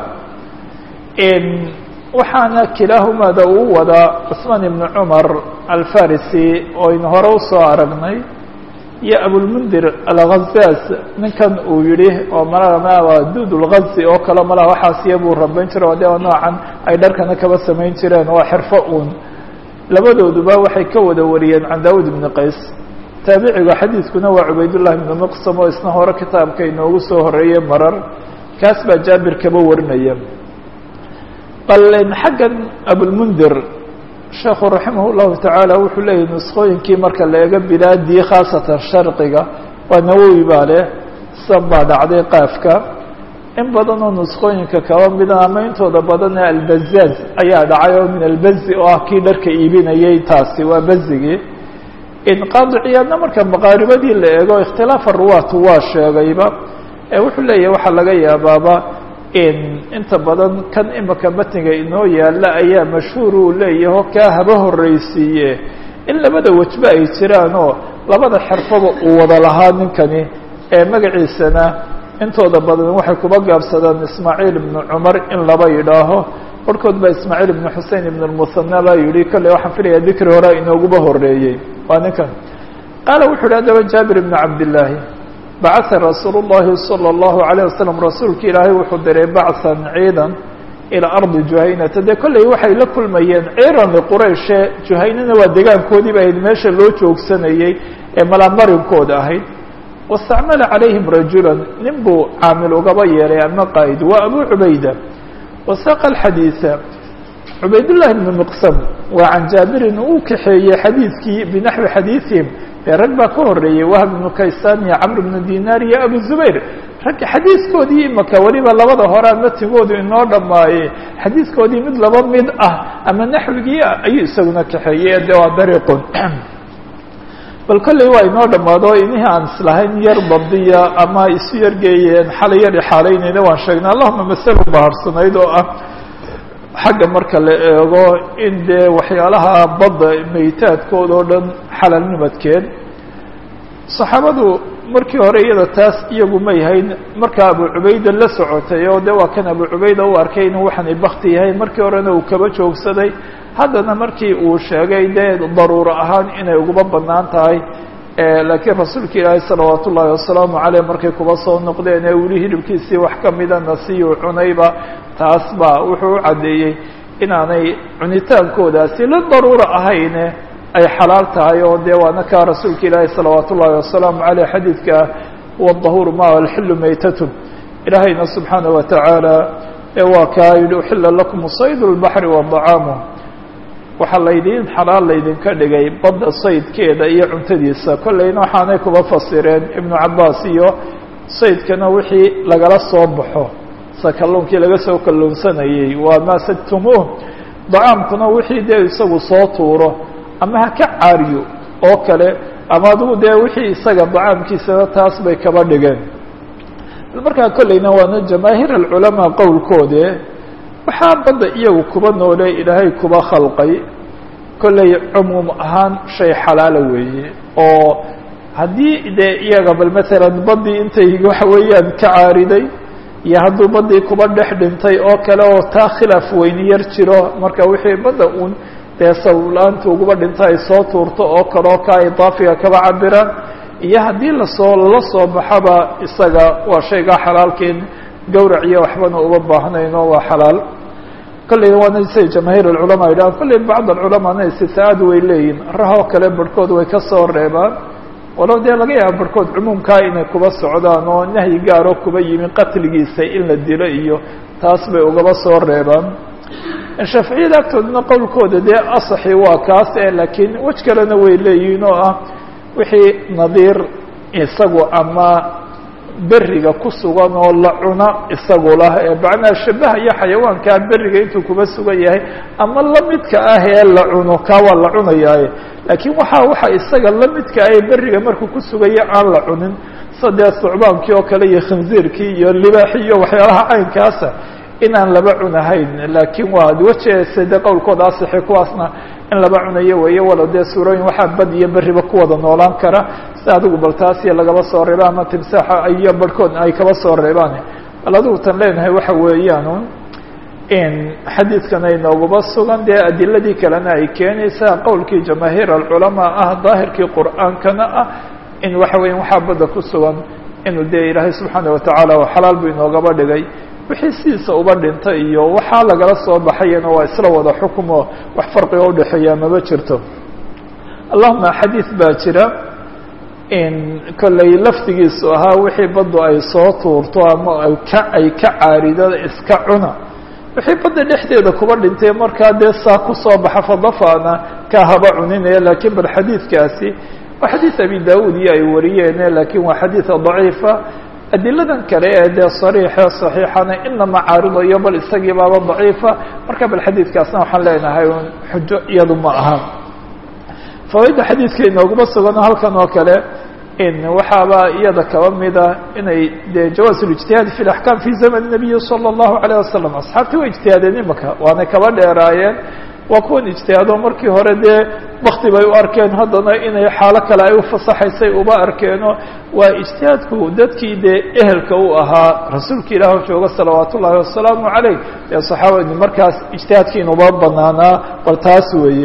waxaana kilaahumaada uu wadaa cثmaan ibn cmar alfarisi oo aynu hore usoo aragnay iyo abulmundir alghazaas ninkan uu yihi oo malaa dud lgazi oo kale malaa waxaasiya buu rabayn jira o de noocan ay dharkana kaba samayn jireen waa xirfo uun labadooduba waxay ka wada wariyeen can daawud ibni qays taabiciga xadiidkuna waa cubaydullahi ibnu muqsam oo isna hore kitaabka inoogu soo horeeyey marar kaas baa jaabir kaba warinaya bal xaggan abulmundir sheekhu raximah llahu tacaala wuxuu leeyahy nuskooyinkii marka la eego bilaadii khaasatan sharqiga waa nawowi baa leh san baa dhacday qaafka in badan oo nuskooyinka kaba mida ama intooda badanee albazaaz ayaa dhacay oo min albazi oo ah kii dharka iibinayay taasi waa bazigii inqaadiciyaadna marka maqaaribadii la eego ikhtilaafa ruwaatu waa sheegayba ee wuxuu leeyahay waxaa laga yaabaaba inta badan kan imika matniga inoo yaalla ayaa mashhuur uu leeyaho kaa haba horreysiiye in labada wejba ay jiraan oo labada xirfaba uu wada lahaa ninkani ee magaciisana intooda badan waxay kuba gaabsadaan ismaaciil ibnu cumar in laba yidhaaho barhkood baa ismaaciil ibnu xusein ibn lmuhana baa yihi kolley waxaan filaya dikri hore inooguba horreeyey waa ninkan qaala wuxu uhi haddaba jaabir ibnu cabdillaahi bacaa rasuul الlahi salى الlahu عalيه waslm rasuulka ilaahay wuxuu diray bacan ciidan ilaa ardi juhaynata dee kolley waxay la kulmayeen ciiran liqurayshe juhaynana waa degaankoodii ba ahayd meesha loo joogsanayey ee malaamarinkooda ahayd wastacmala calayhim rajula nin buu caamil ugaba yeelay ama qaa'id waa abu cubayda wasaqa alxadiida cubaydullahi bnu miqsam waa can jaabirin uu kaxeeyey xadiidkii binaxwi xadiiثihim dee rag baa ka horeeyey wahb ibnu kaysaan iyo camr ibnu dinaar iyo abu zubayr ragga xadiiskoodii imaka weliba labada horea matigoodu inoo dhammaaye xadiiskoodii mid laba mid ah ama naxwigii ah ayuu isaguna kaxeeyey de waa dariiqun bal kolley waa inoo dhammaado inihii aan islahayn yar badiya ama isu yargeeyeen xalay yar ixaalaynayna waan sheegnay allahuma masalo baharsanayd oo ah xagga marka la eego in dee waxyaalaha badda meytaadkooda oo dhan xalalnimadkeed saxaabadu markii hore iyada taas iyagu may hayn markaa abu cubayda la socotay oo de waa kan abu cubayda u arkay inuu waxani bakti yahay markii horena uu kaba joogsaday haddana markii uu sheegay dee daruuro ahaan inay uguba banaan tahay laakiin rasuulka ilaahay salawaat ullaahi wasalaamu caleyh markay kuba soo noqdeen ee weli hilibkiisii wax kamidana siyuu cunayba taas baa wuxuu u caddeeyey inaanay cunitaankoodaasi la daruura ahayne ay xalaal tahay oo dee waana kaa rasuulka ilaahi salawaat ullaahi wasalaamu caleyh xadiidka huwa dahuuru ma alxilu maytatun ilaahayna subxaana wa tacaala ee waa kaa yihi uxila lakum sayd lbaxri wa dacaamuh waxaa laydiin xalaal laydinka dhigay badda saydkeeda iyo cuntadiisa kollayna waxaanay kuba fasireen ibnu cabaas iyo saydkana wixii lagala soo baxo sa kalluunkii laga soo kalluunsanayey waa maa sadtumuuh dacaamkuna wixii dee isagu soo tuuro ama ha ka caariyo oo kale ama adigu dee wixii isaga dacaamkiisana taas bay kaba dhigeen markaa kollayna waana jamaahiir alculamaa qowlkoode waxaa badda iyagu kuba noole ilaahay kuba khalqay kollay cumuum ahaan shay xalaala weeye oo haddii dee iyaga bal maalan baddii intay waxa weeyaan ka caariday iyo hadduu baddii kuba dhex dhintay oo kale oo taa khilaaf weyni yar jiro marka wixii badda uun dee sababla-aanta uguba dhinta ay soo tuurto oo kaleo ka idaafiga kaba cabiraan iyo haddii lasoo lala soo baxaba isaga waa shaygaa xalaalkeen gawrac iyo waxbana uba baahnayno waa xalaal kolley waana say jamaahiir alculamaa yidhahan kolley bacd alculamaana istitaa'aad way leeyihin rahoo kale barhkood way ka soo reebaan walow dee laga yaaba barhkood cumuumkaa inay kuba socdaan oo nahyi gaaro kuba yimi qatligiisa in la dilo iyo taas bay ugaba soo reebaan shaaficiyada agtoodana qowlkooda dee asaxi waa kaas e laakiin wej kalena way leeyihiin oo ah wixii nadiir isagu ama beriga ku sugan oo la cuno isagu lah ee macnaa shabahaya xayawaankaa beriga intuu kuba sugan yahay ama lamidka ah ee la cuno kaa waa la cunayaaye laakiin waxaa waxa isaga lamidka ah ee beriga markuu ku sugaya aan la cunin sadee sucbaankii oo kale iyo khinziirkii iyo libaaxi iyo waxyaalaha caynkaasa inaan laba cunahayn laakiin waa wejeese dee qowlkooda asixi kuwaasna in laba cunayo weeye walow dee suurooyin waxaa bad iyo beriba ku wada noolaan kara si adigu bal taasiyo lagaba soo reeba ama timsaaxa iyo barhkood ay kaba soo reebaan bal adigu tan leenahay waxa weeyaan in xadiidkan ay nooguba sugan dee adiladii kalena ay keenaysaa qowlkii jamaahiir alculamaa ah daahirkii qur'aankana ah in waxa weya waxaa badda ku sugan inuu dee ilaahay subxaana watacaala xalaal buu inoogaba dhigay wixii sidiisa uba dhintay iyo waxaa lagala soo baxayana waa isla wada xukumo wax farqiga udhexeeya maba jirto allahuma xadiid baa jira in kollay laftigiisu ahaa wixii baddu ay soo tuurto ama ka ay ka caarido iska cuna wixii badda dhexdeeda kuba dhintay markaa dee saa kusoo baxa fadafana ka haba cuninaya laakiin bal xadiidkaasi waa xadiid abi daawud iyo ay wariyeene laakiin waa xadiid daciifa adiladan kale ee dee sariixe saxiixana inama caaridayo bal isagii baaba daciifa marka bal xadiidkaasna waxaan leenahay un xujo iyadu ma aha fawaaidda xadiidka inooguma sugano halkan oo kale in waxaaba iyada kaba mida inay dee jawaaz اlijtihaad fi اlaxkaam fi zaman الnabiyi salى الlahu عalيه wasalam asxaabtii way ijtihaadeen imaka waanay kaba dheeraayeen waa kuwan ijtihaado markii hore dee wakti bay u arkeen haddana inay xaalo kale ay ufasaxaysay uba arkeeno waa ijtihaadku dadkii dee ehelka u ahaa rasuulka ilaah jooga salawaat ullaahi wasalaamu calayh dee saxaabadi markaas ijtihaadkiinuba banaanaa bal taas weeye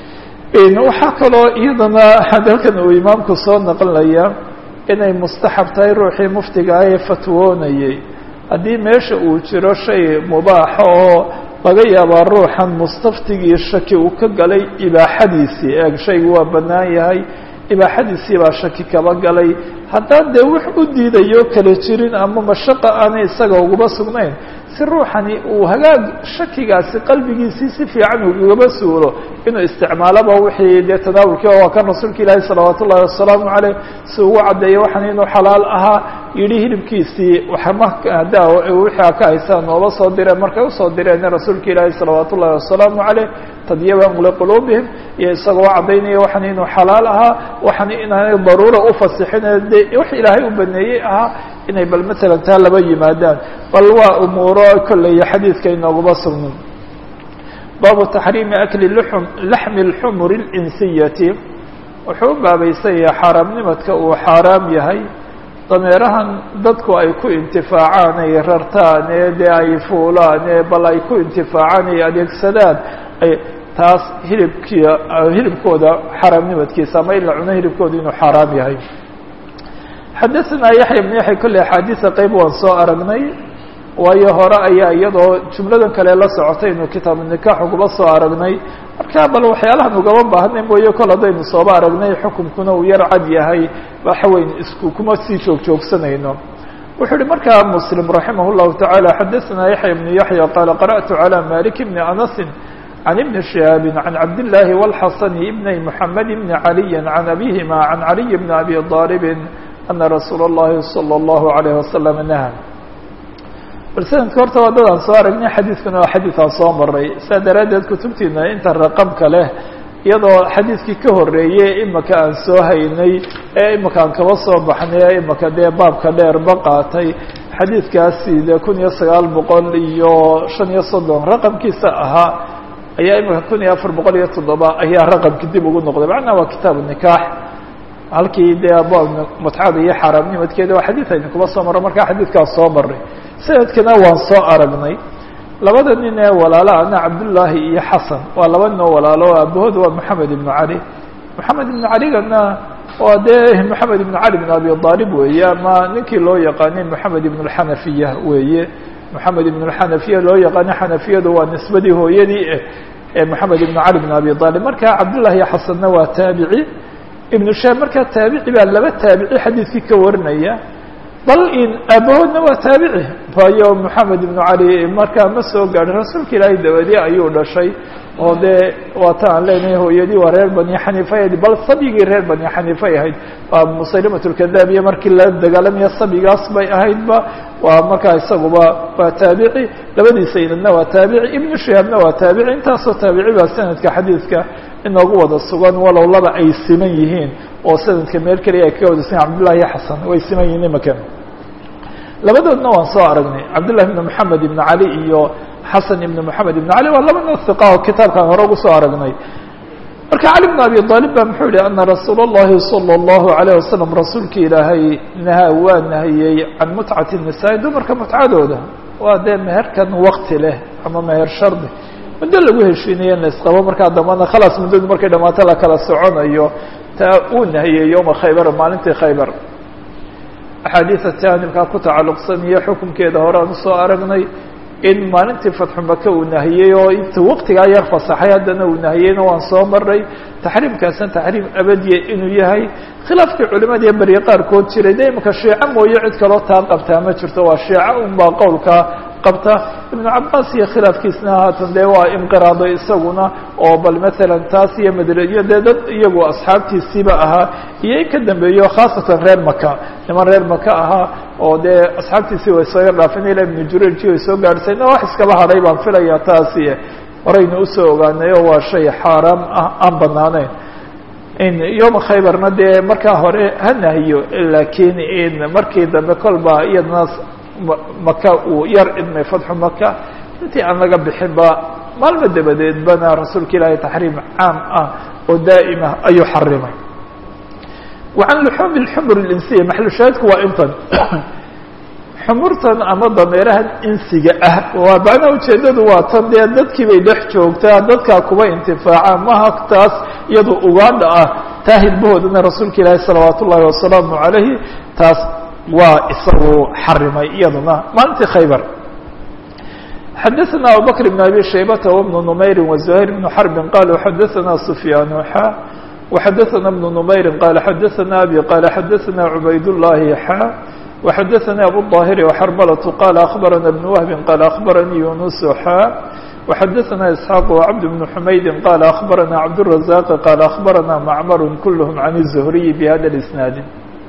waxaa kaloo iyadana hadalkan uu imaamku soo naqlinaya inay mustaxab tahay ruuxii muftiga ah ee fatwoonayay haddii meesha uu jiro shay mubaaxa oo laga yaabaa ruuxan mustaftigii shaki uu ka galay ibaaxadiisii eeg shaygu waa bannaan yahay ibaaxadiisii baa shaki kaba galay haddaan dee wax u diidayo kala jirin ama mashaqa aanay isaga ugaba sugnayn si ruuxani uu hagaag shakigaasi qalbigiisii si fiican ugaba suulo inuu isticmaaloba wixii dee tanaawulkii waa kan rasuulka ilaahi salawaat ullahi wasalaamu caleyh si ugu caddeeya waxan inuu xalaal ahaa yidhi hilibkiisii waxmada wixii a ka haysaan nooba soo direen markay usoo direen rasuulka ilaahi salawaat ullahi wasalaamu caleyh tadyiban liquluubihim iyo isagoo caddaynaya waxan inuu xalaal ahaa waxan inaanay daruura ufasixin de wax ilaahay u baneeyey ahaa inay bal matalan taa laba yimaadaan bal waa umuuro kolley xadiidka inooguma sugnin baabu taxriimi akli lxum laxmi اlxumuri اlinsiyati wuxuu u baabaysan yahay xaaraamnimadka uu xaaraam yahay dameerahan dadku ay ku intifaacaan ay rartaan ee dee ay fuulaan ee bal ay ku intifaacaan ay adeegsadaan taas hilibkii hilibkooda xaaraamnimadkiisa ama in la cuno hilibkooda inuu xaaraam yahay xadaثna yaحya بن yaحya kolley axaadiثa qeyb waan soo aragnay waayo hore ayaa iyadoo jumladan kale la socotay inuu kitaabu nikax ugaba soo aragnay marka bal waxyaalahan ugaba baahnay mooye kol haddaynu sooba aragnay xukunkuna uu yar cad yahay waxaweyn isku kuma sii joog joogsanayno wuxuu uhi markaa mslim raximah الlahu taعalى xadaثna yaحya بن yaحya qaala qarأtu عalى malik bni anasi عن بن شهاaب عن عبد الله والحسن بن محمد بن علي عن أبيهما عن علي بن أبي طالب أن رsuuل اللhi صلى الله عليه وسلم نهى bal snadka horta waa dadaan soo aragnay xadiidkuna waa xadiiثaan soo maray saa daraaddeed kutubtiina inta raqamka leh iyadoo xadiidkii ka horeeyey imaka aan soo haynay ee imaka aan kaba soo baxnay ee imaka dee baabka dheerba qaatay xadiidkaasi de kun iyo sagaal boqol iyo shan iyo soddon raqamkiisa ahaa ayaa imika kun iyo afar boqol iyo toddoba ayaa raqamki dib ugu noqday macnaha waa kitaabu nikaax halkii dee abwaab mutcada iyo xaaraamnimadkeeda waa xadiid aynu kuba soo marro markaa xadiidkaas soo maray sanadkana waan soo aragnay labada nin ee walaala ana cabdullaahi iyo xasan waa laba nin oo walaalo o aabahooda waa moxamed ibnu cali moxamed ibnu caligana waa dee moxamed ibnu cali bn abi aalib weeye ama ninkii loo yaqaanay moxamed ibn اlxanafiya weeye moxamed ibn اlxanafiya loo yaqaanay xanafiyadu waa nisbadii hooyadii ee moxamed ibn cali bn abi aalib marka cabdullahi iyo xasanna waa taabici ibnu shaab markaa taabici baa laba taabici xadiidkii ka warinaya bal in aabahoodna waa taabici waayo moxamed ibnu cali markaa ma soo gaadhin rasuulka ilaahay dabadii ayuu dhashay oo dee waata aan leenahay hooyadii waa reer bani xaniifa ahayd bal sabigii reer bani xaniifay ahayd waa musaylimat lkadaab iyo markii la dagaalamaya sabigaas bay ahaydba waa markaa isaguba waa taabici labadiisa inadna waa taabici ibnu shihaabna waa taabici intaasoo taabici baa sanadka xadiidka inoogu wada sugan walow laba ay siman yihiin oo sanadka meel keliya ay kaga wada siman cabdullahi iyo xasan way siman yihiin imakan labadoodna waan soo aragnay cabdullahi ibn moxamed ibn cali iyo xasan ibn moxamed ibn cali waa laba nin hiqa oo kitaabkaan hore ugu soo aragnay marka cali bn abi aalib ba muxuu yihi ana rasuul اllahi salى اllahu alayه wasalam rasuulka ilaahay nahaa waa nahiyey can mutcati nisaa dumarka mutcadooda waa dee meherkan wakti leh ama meher shardi muddo lagu heshiinayo in la isqabo markaa dambana khalaas muddadu markay dhamaato la kala soconayo taa uu nahiyey yowma khaybar maalintii khaybar axaadiida taanibkaa ku tacalluqsan iyo xukunkeeda hore aan usoo aragnay in maalintii fatxu maka uu nahiyey oo inta waqtigaa yar fasaxay haddana uu nahiyeyna waan soo maray taxriimkaasna taxriim abadiya inuu yahay khilaafkii culimada iyo berye qaarkood jiray de imika shiico mooye cid kaloo taa qabtaa ma jirto waa shiico unbaa qowlka qabta ibnu cabaas iyo khilaafkiisna haatan dee waa inqiraado isaguna oo bal maalan taas iyo madriyo dee dad iyagu asxaabtiisiiba ahaa iyo in ka dambeeyo khaasatan reer maka niman reer maka ahaa oo dee asxaabtiisii way soo yar dhaafeen ila ibnu jurayji way soo gaadhsayna wax iskaba hadhay baan filayaa taasi horaynu usoo ogaanay oo waa shay xaaraam ah aan banaanayn in yoma khaybarna dee markaa hore ha nahiyo laakiin in markii dambe kolba iyadana maka uu yar idmay fatxu maka intii aan laga bixinba maalmo dabadeedbana rasuulka ilaahay taxriim caam ah oo daa'ima ayuu xarimay wa can luxuumi lxumur linsiya maxlushaahidku waa intan xumurtan ama dameerahan insiga ah waa macnaha ujeeddadu waa tan dee dadkii bay dhex joogtaa dadkaa kuba intifaacaan maha taas iyado ugaadha ah taa hilbahoodana rasuulka ilaahi salawaat ullaahi wasalaamu calayhi taas waa isagu xarimay iyaduna maalintii khaybar xadaثna abubakr بn abi shaybata وبn نmayri وزuhayr بn xrbi qaluu xadaثna sufyaan xa وxadaثna بn نmayri qala xadaثna abi qala xadaثna cubayd الlahi xa وxadaثnي abu الظاhiri وxrmlة qala aخbarana بn wهbi qala aخbaranii yunus xa وxadaثna isxaaq وcabd بn xumaydi qala aخbarana cabdالرaزاq qala aخbarana macmar kulhm can الزhriyi bhada اsnaadi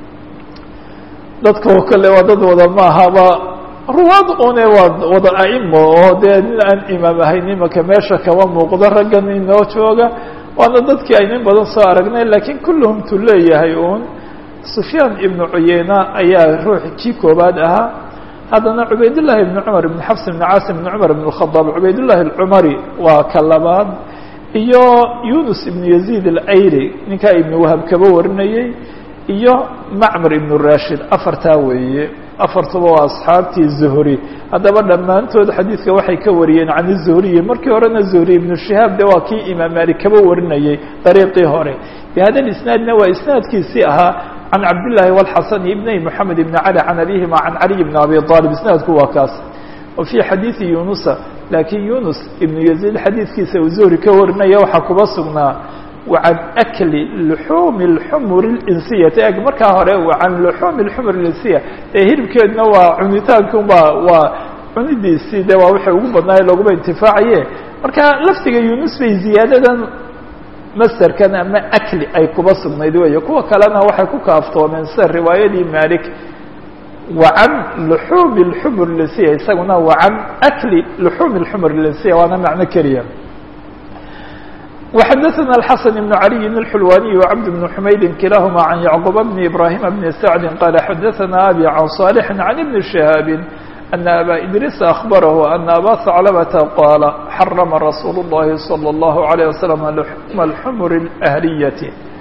dadka oo kale waa dad wada maahaba ruwaad une waa wada aimo oo dee nin aan imaam ahayn imaka meesha kama muuqdo raggan inoo jooga waana dadkii aynin badan soo aragnay lakiin kulluhum tu leeyahay un sufyaan ibnu cuyeyna ayaa ruux kii koobaad ahaa haddana cubaydullahi ibnu cumar ibn xafs ibn caasim ibn cumar ibn khadaab cubaydullahi alcumari waa ka labaad iyo yunus ibnu yaziid alayri ninkaa ibnu wahab kaba warinayey iyo macmar ibnu rashid afartaa weeye afartuba waa asxaabtii zuhri haddaba dhammaantood xadiidka waxay ka wariyeen can izuhriyi markii horena zuhri ibnu shihaab de waa kii imaam maalik kaba warinayay dariiqii hore bihada isnaadna waa isnaadkiisii ahaa can cabdillaahi wاlxasan ibni moxamed ibni cali can abihima can caliy bni abi aalib isnaadku waa kaas wa fii xadiidi yunusa laakiin yunus ibnu yaziid xadiidkiisa uu zuhri ka warinaya waxaa kuba sugnaa wacan akli luxuumi اlxumur اlinsiyati eg markaa hore wacan luxuumi اlxumur اlinsiya ee hilibkeedna waa cunitaankunba waa cunidiisii de waa waxay ugu badnaaye looguma intifaacaye marka laftiga yunus bay ziyaadadan masderkan ama akli ay kuba sugnayd weeye kuwa kalena waxay ku kaaftoomeen sida riwaayadii malik wacan luxuumi اlxumur linsiya isaguna wacan akli luxuumi اlxumur linsiya waana macno keliya وxdثna الحسن بن علي الحلواني وعبد بن حمyد كلاهma عن يعقوب بن إبراهيم بن سعد قال xdثna أbي عن صالح عن بن شهاaب أن أbا إدريس أخبره أن أbا ثعلبة قال حرم رsuuل اللhi صلى الله عليه وسلم لحم الحمر الأهلية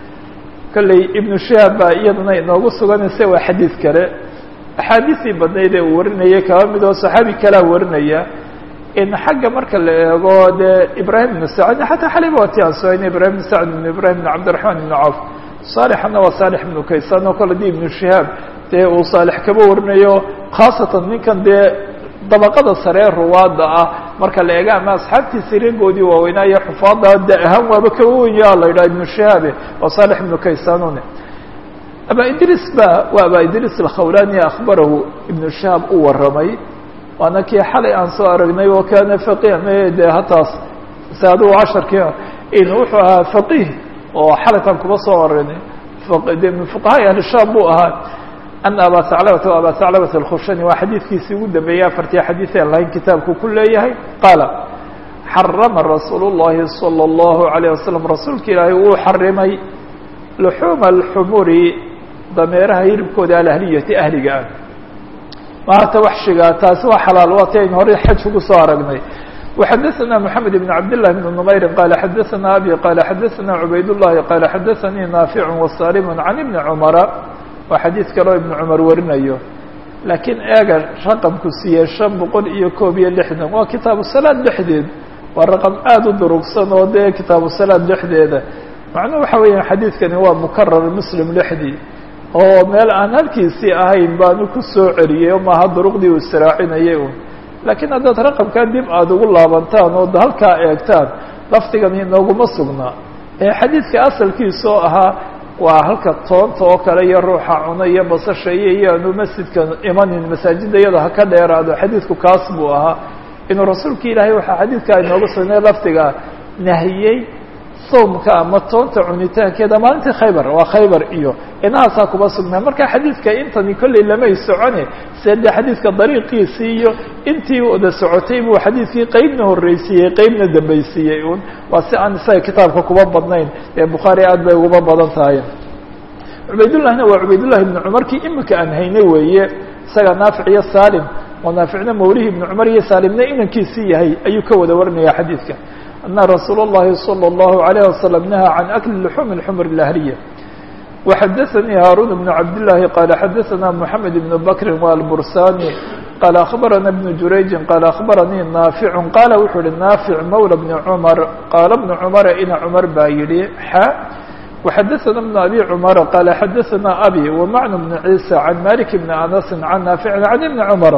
kلey iبن شهاaب baa iyadana inoogu suganaysa waa xadيiث kale أxاadiثii badnayd ee uu warinayay kaba midoo صحaabi kalea warinaya in xagga marka la eego dee ibrahim ibn sacd xataa xaliba waa ti aan soayna ibrahim ibn sacd ibn ibrahim ibn cabdiraحman ibn cawf saalixana waa saalix ibnu kaysan oo kale di ibnu shihaab dee uu saalix kaba warinayo khaasatan ninkan dee dabaqada saree ruwaada ah marka la eega ama asxaabtiisi reegoodii waaweynaayo xufaada da ahaan waaba kaba wenya la yidhaha ibnu shihaabe waa saalix ibnu kaysanune aba idris ba waa aba idris alkhawlani akhbarahu ibnu shihaab u waramay waana kii xalay aan soo aragnay oo kaana faqih de hataas se adugu casharkii in wuxuu ahaa faqih oo xalaytaan kuba soo aragnay de min fuqahaa ahli shaam buu ahaa ana aba haclabata aba haclabata alkhushani waa xadiidkiisii ugu dambeeyey afartii xadiid aan lahayn kitaabku ku leeyahay qaala xarama rasuul الlahi salى الlahu عalيه wasalam rasuulka ilaahay wuu xarimay luxuuma alxumuri dameeraha hilibkooda alahliyati ahliga ah maata waxshiga taasi waa xalaal waa ti aynu hore xaj ugu soo aragnay وxadثna محamed بن cabd للh بن نmayri qala xadaثna abi qala xadaثna cubayd الlahi qala xadaثanii naafic وsalim can ibni cmara waa xadiid kaleo ibn cumar warinayo laakiin eega raqamku siiyey شhan boqol iyo koob iyo lixdan waa kitaabu salaad dhexdeed waa raqam aada u durugsan oo dee kitaabu salaad dhexdeeda macnuhu waxa weeya xadiidkani waa mukarar muslim dhexdii oo meel aan halkiisii ahayn baanu ku soo celiyey maaha duruqdii uu israacinayay un laakiin haddaad raqamkaa dib aada ugu laabantaan oo halkaa eegtaan lafdigani inooguma sugnaa ee xadiidka asalkiisa oo ahaa waa halka toonta oo kale iyo ruuxa cuna iyo basasha iyo iyaanu masjidka imanin masaajidda iyada ha ka dheeraado xadiidku kaas buu ahaa inuu rasuulka ilaahay waxaa xadiidkaa inooga sugnay lafdiga nahiyey sawmka ama toonta cunitaankeeda maalintii khaybar waa khaybar iyo inahaasaa kuba sugnaa marka xadiidka intani kolley lamay socone se de xadiidka dariiqiisii iyo intii wada socotay buu xadiidkii qeybna horreysiiyey qeybna dambaysiiyey un waa si aan isaga kitaabka kuba badnayn ee bukhaari aad bay uguba badan tahay cubaydullahna waa cubaydullahi ibnu cumar kii imika aan haynay weeye isaga naafic iyo salim oo naaficna mawlihi ibnu cumar iyo saalimna inankiisii yahay ayuu ka wada warinaya xadiidka ana rasuul الlahi salى الlahu عalيه waslم nahaa can akli luxuum اxmr اlahliya وxadaثanii haaruun بn cabdالlahi qala xadaثna mحamed بn bakri wاlbursani qala akhbarana بn jurayji qala akhbaranii naaficu qala wuxuu yihi naafic mawla bni cmar qaala bnu cumara ina cumar baa yihi xa وxadaثna بn abi cmara qala xadaثna abi wmacnu bn ciisa can malik bn anasi can naafici can ibni cmara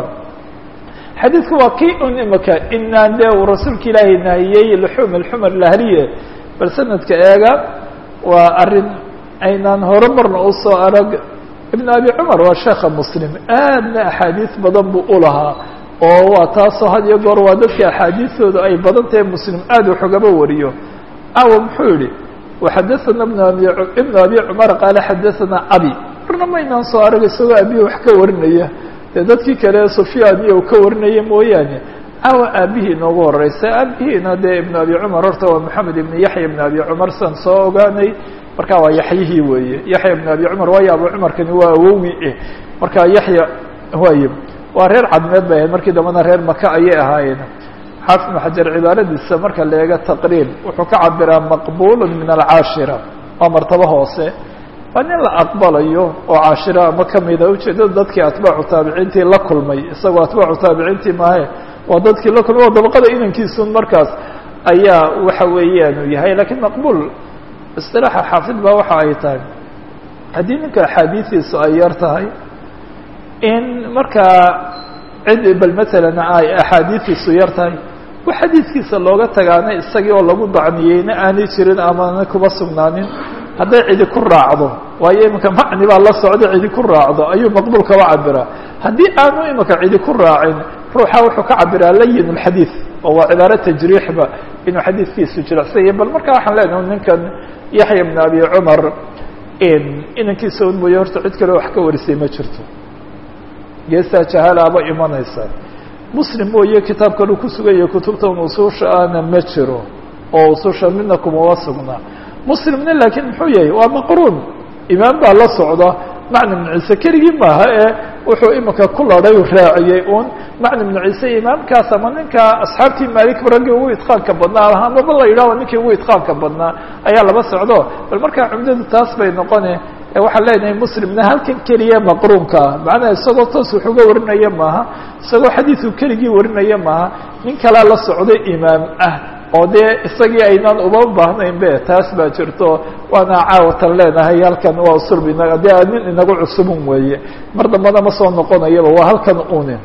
xadiidku waa kii un imika inaan dee uu rasuulka ilaahay nahiyey luxuum alxumar lahliye bal sanadka eega waa arrin aynaan hore marna u soo arag ibn abi cumar waa sheekha muslim aadna axaadiis badan buu u lahaa oo waa taasoo had iyo goor waa dadka axaadiistooda ay badan tahay muslim aad waxogaba wariyo awa muxuu yihi waxadaثana ibn abi ibn abi cumar qaala xadaثana abi marna maynaan soo arag isagoo abihi wax ka warinaya dee dadkii kale sufyaan iyo ka warinaya mooyaane awa aabihii inoogu horeysa aabihiina dee ibn abi cumar horta waa maxamed ibn yaxya ibn abi cumar san soo ogaanay marka waa yaxyihii weeye yaxya ibn abi cumar waayo abu cumarkani waa awowi eh marka yaxya waaye waa reer cadmeed bay ahayd markii dambena reer maka ayay ahaayeen xaafid ibn xajar cibaaradiisa marka la eego taqriib wuxuu ka cabiraa maqbul min alcaashira waa martabo hoose waa nin la aqbalayo oo cashiro ama kamida ujeedada dadkii atbaacu taabiciintii la kulmay isagoo atbaacu taabiciintii maahe waa dadkii la kulmay oo dabaqada inankiisun markaas ayaa waxa weeyaan uu yahay lakiin maqbuul isilaaxa xaafid baa waxa ay tahay haddii ninka axaadiidiisu ay yar tahay in markaa cid bal matalan ay axaadiidiisu yar tahay wax xadiidkiisa looga tagaana isagii oo lagu dacniyeyna aanay jirin amaana kuma sugnaanin hadday cidi ku raacdo waayo iminka macni baa la socda cidi ku raacdo ayuu maqbuul kaba cabiraa haddii aanu imika cidi ku raacin ruuxa wuxuu ka cabiraa layin اlxadiid oo waa cibaaro tajriixba inuu xadiidkiisu jilicsanya bal marka waxaan leenahay ninkan yaxya bn abi cumar inankiisa un mooye horta cid kale wax ka warisay ma jirto geestaa jahaalaaba imanaysa muslim mooye kitaabkanu ku suganya kutubtan usuusha ahna ma jiro oo usuusha midna kumama sugnaa muslimna laakiin muxuu yahay waa maqruun imaam baa la socda macna bnu ciise keligii maaha ee wuxuu imika ku ladhay raaciyey un macna bnu ciise imaamkaas ama ninka asxaabtii maalik raggii ugu idqaanka badnaa amaba la yidhahdo ninkii ugu idqaanka badnaa ayaa laba socdo bal markaa cumdadu taas bay noqone waxaan leenahay muslimna halkan keliya maqruunka ah macnaha isagoo toos wax uga warinaya maaha isagoo xadiidku keligii warinaya maaha nin kalaa la socdo imaam ah oo dee isagii aynaan uba baahnayn be taas baa jirto waana caawatan leenahay halkan waa usulb inaga dee nin inagu cusubun weeye mar dambana ma soo noqonayaba waa halkan unin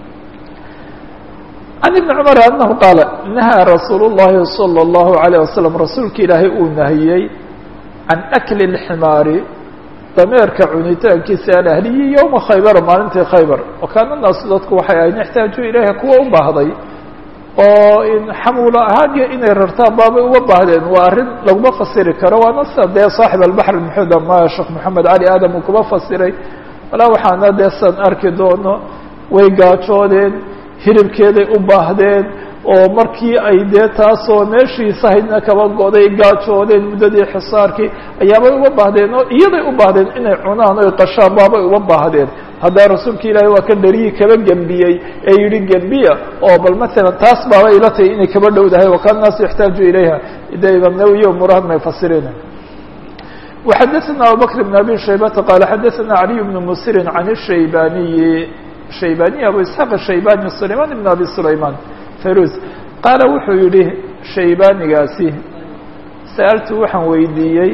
can ibni cumar anahu qaala nahaa rasuul llahi salى اllahu alayه wasalam rasuulka ilaahay uu nahiyey can akli اlximaari dameerka cunitaankiisa alahliyi yowma khaybara maalintii khaybar wa kaana naasu dadku waxay ahayn ixtaaju ilayha kuwa u baahday oo xamuulo ahaan iyo inay rartaan baabay uga baahdeen waa arrin laguma fasiri karo waana sida dee saaxib albaxr muxud ama sheekh moxamed cali aadam uu kuma fasiray walaa waxaana dee san arki doono way gaajoodeen hilibkeeday u baahdeen oo markii ay dee taasoo meeshii sahidna kaba goday gaajoodeen muddadii xisaarkii ayaabay uga baahdeen oo iyaday u baahdeen inay cunaan oy qashaan baabay uga baahdeen haddaa rasuulka ilaahi waa ka dhariyii kaba gembiyey ee yihi gembiya oo bal matalan taas baaba ila tahay inay kaba dhowdahay wakana naasu yaxtaaju ilayha de imaam nawiyo muraad may fasireen وxadثna abubكر بن abي شhaybةa qال xadثna عaliي بن msiri عan الshaybaniyi shaybaniي abu isحاq الshaybani سlayman بn abi سlayman firuz qaala wuxuu yihi shaybanigaasi sa'altu waxaan weydiiyey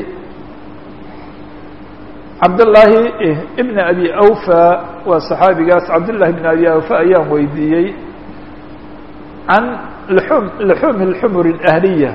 cabdاللaahi بn abi awفى waa صaxaabigaas cabdالlahi بn abi awفى ayaan weydiiyey can lxum lxum الxmr الأhliya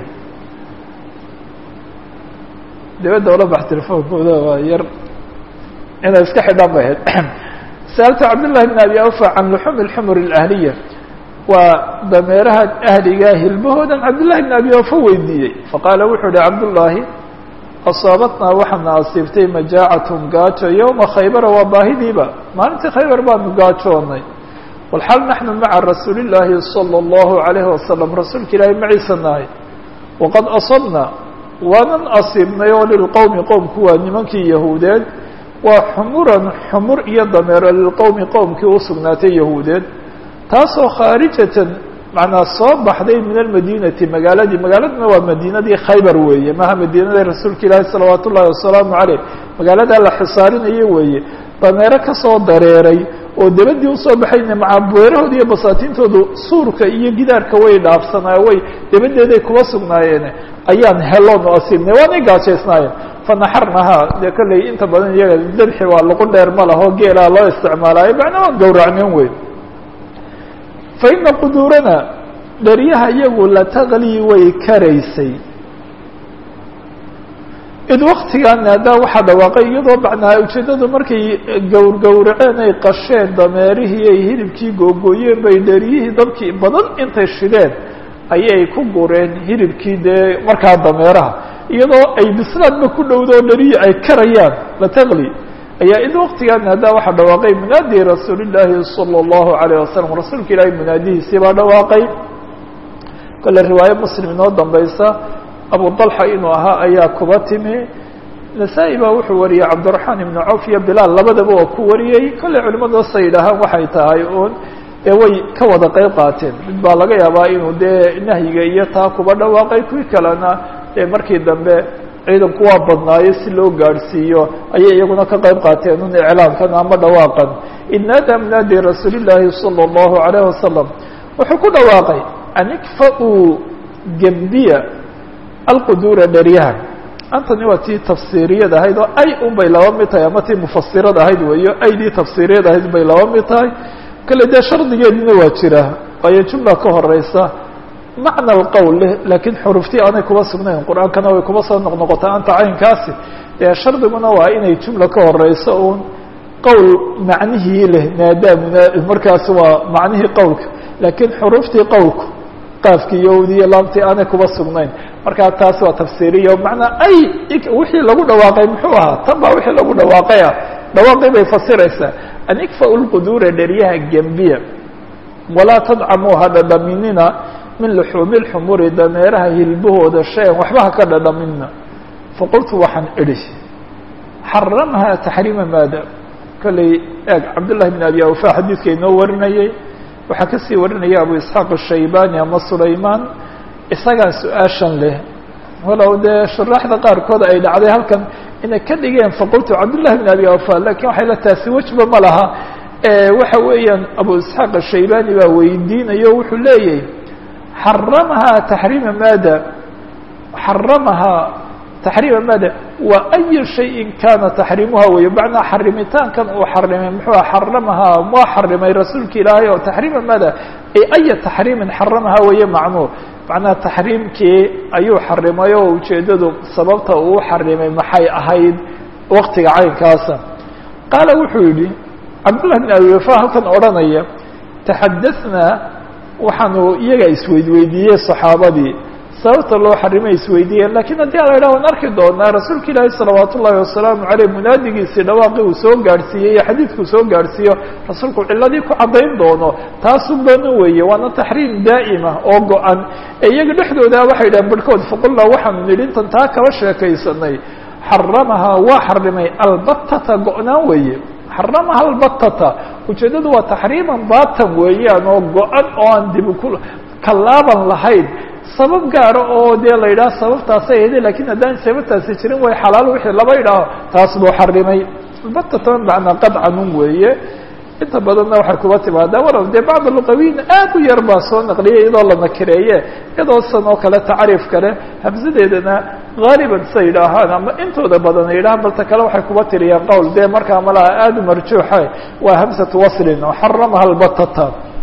dibadda ola bax telefoonkooda waa yar inay iska xidhaan bay ahayd sa'altu cabdالlahi بn abi awفى can lxum الxmr الأhliya waa dameeraha ahliga hilmahoodan cabdالlahi بn abi awفى weydiiyey faqaala wuxuu hi cabdالlahi asaabatnaa waxaana asiibtay majaacatum gaajo yowma khaybara waa baahidiiba maalintii khaybar baanu gaajoonay walxal naxnu maca rasuuli llaahi salى اllahu عalayhi wasalam rasuulka ilaahi maciisa nahay waqad asabna waanan asiibnay oo lilqowmi qowmku waa nimankii yahuudeed waa xumuran xumur iyo dameero lilqowmi qowmkii u sugnaatay yahuudeed taasoo khaarijatan macnaa soo baxday min almadinati magaaladii magaaladuna waa madiinadii khaybar weeye maha madiinada rasuulka ilaahi salawaat ullahi wasalaamu caleyh magaaladaa la xisaarinayo weeye dameero kasoo dareeray oo dabadii usoo baxayna macabeerahooda iyo basaatiintoodu suurka iyo gidaarka way dhaafsanaayo way dabadeeday kuba sugnaayeen ayaan heloonu asiibnay waanay gaajaysnaayeen fanaxarnahaa dee kolley inta badan iyaga dabxi waa lagu dheer ma laho geelaa loo isticmaalaayo macnaa waan gowracneen weyn fa ina quduurana dheryaha iyagu la taqlii way karaysay id waktigan haddaa waxaa dhawaaqay iyadoo macnaa ujeeddadu markay gowr gowraceen ay qasheen dameerihii ay hilibkii googooyeen bay dheryihii dabkii badan intay shideen ayay ku gureen hilibkii dee markaa dameeraha iyadoo ay bislaadba ku dhowdo o dherihii ay karayaan la taqli ayaa id waktigan haddaa waxaa dhawaaqay munaadi rasuuli llaahi salى اllahu alayه wasalam rasuulka ilaahay munaadihiisii baa dhawaaqay kole riwaayo muslim inoo dambaysa abu طalxa inuu ahaa ayaa kuba timi nasaa-i baa wuxuu wariyey cabdiraxmaan ibnu cawf iyo bilaal labadaba waa ku wariyey kolley culimadu sa yidhaahaan waxay tahay uun dee way ka wada qeyb qaateen mid baa laga yaabaa inuu dee nahyiga iyo taa kuba dhawaaqay kuwii kalena dee markii dambe ciidanku waa badnaayo si loo gaadhsiiyo ayay iyaguna ka qayb qaateen un iclaamkan ama dhawaaqan id naada mnaadi rasuuli llaahi salى اllahu alayh wasalam wuxuu ku dhawaaqay an ikfa-uu gembiya alquduura dheryahan antani waa tii tafsiiriyad ahayd oo ay un bay laba mid tahay ama tii mufasirad ahayd weeyo aydii tafsiiriyad ahayd bay laba mid tahay kale dee shardigeedina waa jira waayo jumla ka horeysa macna alqowl leh laakiin xuruftii aanay kuba sugnayn qur-aankana way kuba soo noqnoqotaa anta caynkaasi dee shardiguna waa inay jumla ka horeyso uun qowl macnihii leh maadaamuna markaas waa macnihii qowlka laakiin xuruftii qowlku qaafkii yowdiiyo laamtii aanay kuba sugnayn markaa taas waa tafsiiriya macnaa ay wixii lagu dhawaaqay muxuu ahaa tan baa wixii lagu dhawaaqay ah dhawaaqii bay fasiraysaa an ikfa-u lquduura dheryaha gembiya walaa tadcamuu ha dhadhaminina min luxuumi lxumuri dameeraha hilbahooda shay-an waxba ha ka dhadhaminna faqultu waxaan idhi xaramha taxriima maada kolley eeg cabdullahi bn abi awfa xadiidka inoo warinayay waxaa kasii warinaya abu isxaaq ashaybani ama sulaymaan isagaa su-aashan leh walow dee shuraaxda qaarkood ay dhacday halkan inay ka dhigeen faqultu cabdullahi bn abi awfa lakin waxay la taasi wejba ma laha waxa weeyaan abu isxaaq ashaybani baa weydiinayo wuxuu leeyahy xaramahaa taxriima maada xaramahaa taxriima maada wa ayu shayin kana taxriimuha weeye macnaa xarimitaankan uu xarimay muxuu xaramahaa waa xarimay rasuulka ilaahay oo taxriima maada ay aya taxriimin xaramahaa weeye macnuu macnaha taxriimkii ayuu xarimay oo ujeeddadu sababta uu xarimay maxay ahayd waktiga caynkaasa qaala wuxuu yidhi cabdullah bn abi wafa halkan odhanaya taxadahnaa waxaanu iyaga isweydweydiiyey saxaabadii sababta loo xarimay isweydiiyeen lakiin haddii ala yidhah waan arki doonaa rasuulka ilaahi salawaat ullahi wasalaamu caleyh munaadigiisii dhawaaqii uu soo gaadhsiiyey iyo xadiidkuu soo gaadhsiiyo rasuulku ciladii ku caddayn doono taasun bana weeye waana taxriim daa'ima oo go-an ee iyaga dhexdooda waxay yidhahen barhkood faqulnaa waxaanu nidhi intan taa kaba sheekaysanay xaramahaa waa xarimay albatata go-naan weeye xaramaha albatata ujeeddadu waa taxriiman baatan weeyaan oo go-an oo aan dib ku kalaaban lahayn sabab gaara oo dee la yidhaha sababtaasay ahde lakin haddaan sababtaasi jirin way xalaal wixii laba yidhaaho taas buu xarimay albatata macnaa qadcanun weeye inta badanna waxay kuba timaadaa walow dee bacd luqawiyin aad u yar baa soo naqliyay iyadoo la nakireeye iyadoo san oo kale tacriif kale hamsadeedana haaliban sa yidhaahaan ama intooda badan ay yidhahaan balta kale waxay kuba tiriyaan qowl dee markaa malaha aada u marjuuxa waa hamsatu waslin oo xaramaha albatata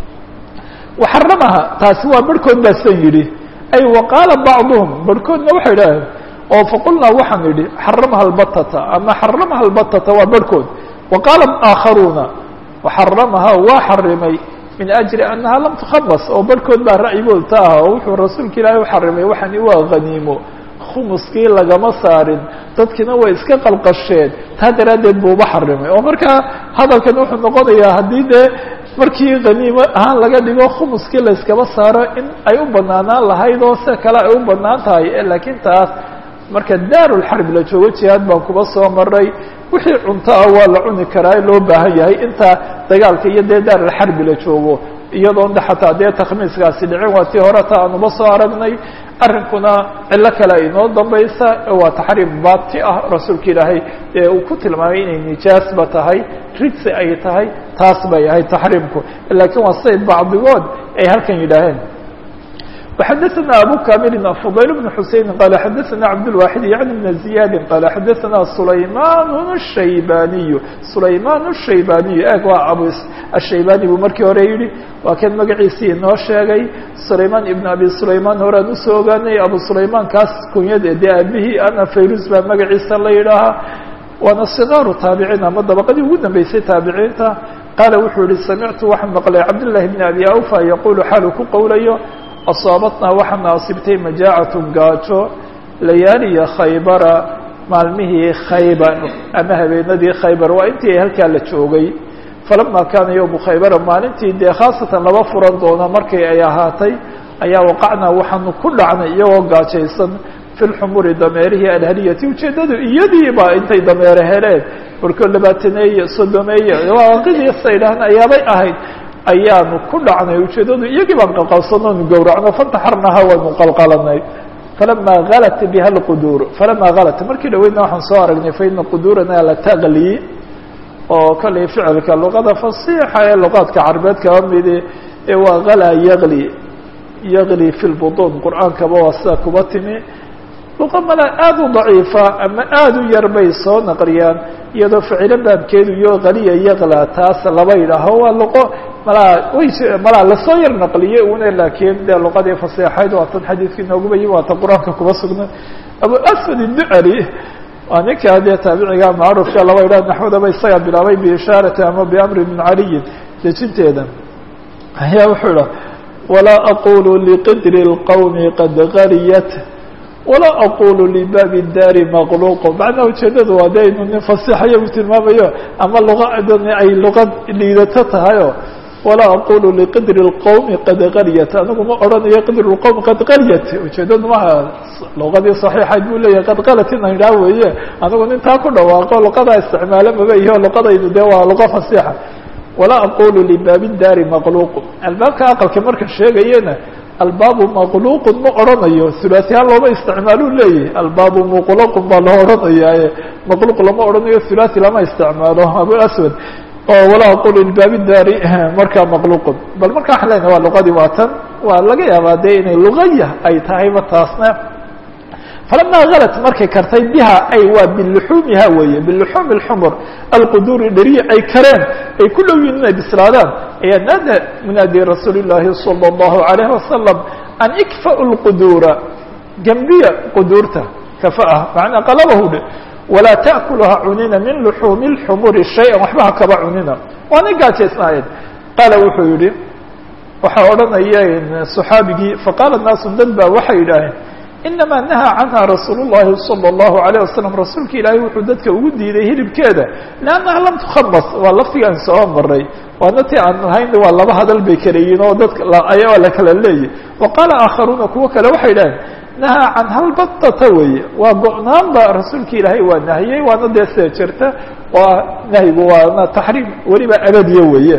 waxaramaha taasi waa barhkood baa san yidhi ay waqaala bacduhum barhkoodna waxay idhaaheen oo faqulnaa waxaan idhi xaramaha albatata ama xaramaha albatata waa barhkood waqaala aakharuuna waxaramaha waa xarimay min ajli annaha lam tukhamas oo barhkood baa ra'yigood ta ah oo wuxuu rasuulka ilaahay u xarimay waxani waa haniimo khumuskii lagama saarin dadkina way iska qalqasheen taa daraaddeed buu uba xarimay oo markaa hadalkan wuxuu noqonayaa haddii dee markii haniimo ahaan laga dhigo khumuskii layskaba saaro in ay u banaanaan lahayd oo sida kale ay u banaan tahay laakiin taas marka daarulxarb la joogo jihaad baan kuba soo maray wixii cunto ah waa la cuni karaa loo baahan yahay inta dagaalka iyo dee daarulxarbi la joogo iyadoon de xataa dee takhmiiskaasi dhicin waa tii hore ta aanuba soo aragnay arrinkuna cilo kale ay inoo dambaysa waa taxriim baati ah rasuulka ilaahay ee uu ku tilmaamay inay nijaasba tahay ridsi ay tahay taas bay ahayd taxriimku laakiin waa say bacdigood ay halkan yidhaaheen وxadثna abو كامل فضyل بن حuسين qال xadثna عبدالواحد يعني بن زياد qال xadثna سلayمان الشhaybاني سلayمان الشhaybاني eg waa abu الشhaybاني buu markii hore yihi waa kan magaciisii inoo sheegay سلayمان iبن abi سلayمان horaan usoo ogaanay abu سلayمان kaas kunyada dee aabihii ana fayrus baa magaciisa la yidhaahaa waana صغاaru taabiciin ama dabaqadii ugu dambeysay taabiciinta qaala wuxuu yihi samictu waxaan maqlay cabdاللahi بن abi awفى yaqulu xaalu ku qowlayo asaabatnaa waxaana asibtay majaacatun gaajo layaaliya khaybara maalmihii khaybar ama habeenadii khaybar waa intii ay halkaa la joogay falamaa kaana yowmu khaybara maalintii dee khaasatan laba furan doona markay ay ahaatay ayaa waqacnaa waxaanu ku dhacnay iyagoo gaajaysan fi lxumuri dameerihii alhaliyati ujeeddadu iyadiiba intay dameere heleen barkood labaataneeye soddomeeye waaqidii sa idhaahna ayaabay ahayd ayaanu ku dhacnay ujeeddadu iyagii baan qalqalsano nu gowracno fantaxarnaha waynu qalqalanay falama galat biha lquduur falama galat markii dhaweydna waxaan soo aragnay faina quduurana la taqli oo kollay ficilka luqada fasiixa ee luqaadka carbeed kaba midi ee waa gala yagli yagli fi lbuduun qur-aankaba waa sida kuba timi luqa mala aada u daciifa ama aada u yar bay soo naqliyaan iyadoo ficilo baabkeedu iyo kaliya yaqla taas laba yidhaaho waa luqo malaa way malaa lasoo yar naqliye una laakiin dee luqadii fasiixayd waa tan xadiidkii nooguba yimi waa tan qur-aanka kuba sugnay abu asfad iducali waa ninkaa dee taabiciga macruufka laba yidhaha naxwadaba isaga bilaabay biishaarati ama biamri min caliyin dejinteeda ayaa wuxuu idha walaa aqulu liqidri اlqowmi qad gariyat walaa aqulu libaabi daari maqluuqo macnaha ujeedadu waa de inu nin fasiixayo u tilmaamayo ama luqadan ay luqad liidato tahayo walaa aqulu liqidri اlqowmi qad qaryat anigu ma odhanayo qidri اlqowmi qad qaryat ujeedadu maha luqadii صaxiixayd buu leeyahay qad qalat ina idhaa weeye anigu nintaa ku dhawaaqo luqadaa isticmaalo maba iyo luqadaydu dee waa luqa fasiixa walaa aqulu libaabi daari maqluuq albaabka aqalka marka sheegayena albaabu maqluuqun ma odhanayo hulaasihaan looma isticmaalu leeyahy albaabu muqlaqun baa loo odhanayaaye maqluuq lama odhanayo hulaasi lama isticmaalo abu aswad oo walaa aqulu libaabi daari markaa maqluuqun bal marka waxaan leynahay waa luqadii waa tan waa laga yaabaa dee inay luqaya ay tahayba taasna falama galat markay kartay biha ay waa biluxuumiha weeye biluxuumi اlxumr alquduuri dheriya ay kareen ay ku dhow yihin inay bislaadaan ayaa naada munaadi rasuuli الlahi salى الlahu عalayه wasalam an ikfa'u اlquduura gembiya quduurta kafaah macnaa qalabahu dhe walaa taأkuluha cunina min luxuumi اlxumuri shayئa waxba ha kaba cunina waana gaajaysnaayeen qaala wuxuu yihi waxaa odhanaya صaxaabigii faqaala naasu dad baa waxay yidhaaheen inamaa nahaa canha rasuul الlahi salى الlahu عalيه wasalam rasuulka ilaahay wuxuu dadka ugu diiday hilibkeeda lannaha lam tukhamas waa laftigaan soo maray waana ti aan lahayn waa laba hadal bay kala yihin oo dadka ayaa la kala leeyahy wa qaala aakharuuna kuwo kale waxay idhaheen nahaa can halbatata weeye waa go-naanba rasuulka ilaahay waa nahiyey waana dee sida jirta waa nahyigu waana taxriim weliba abadiya weeye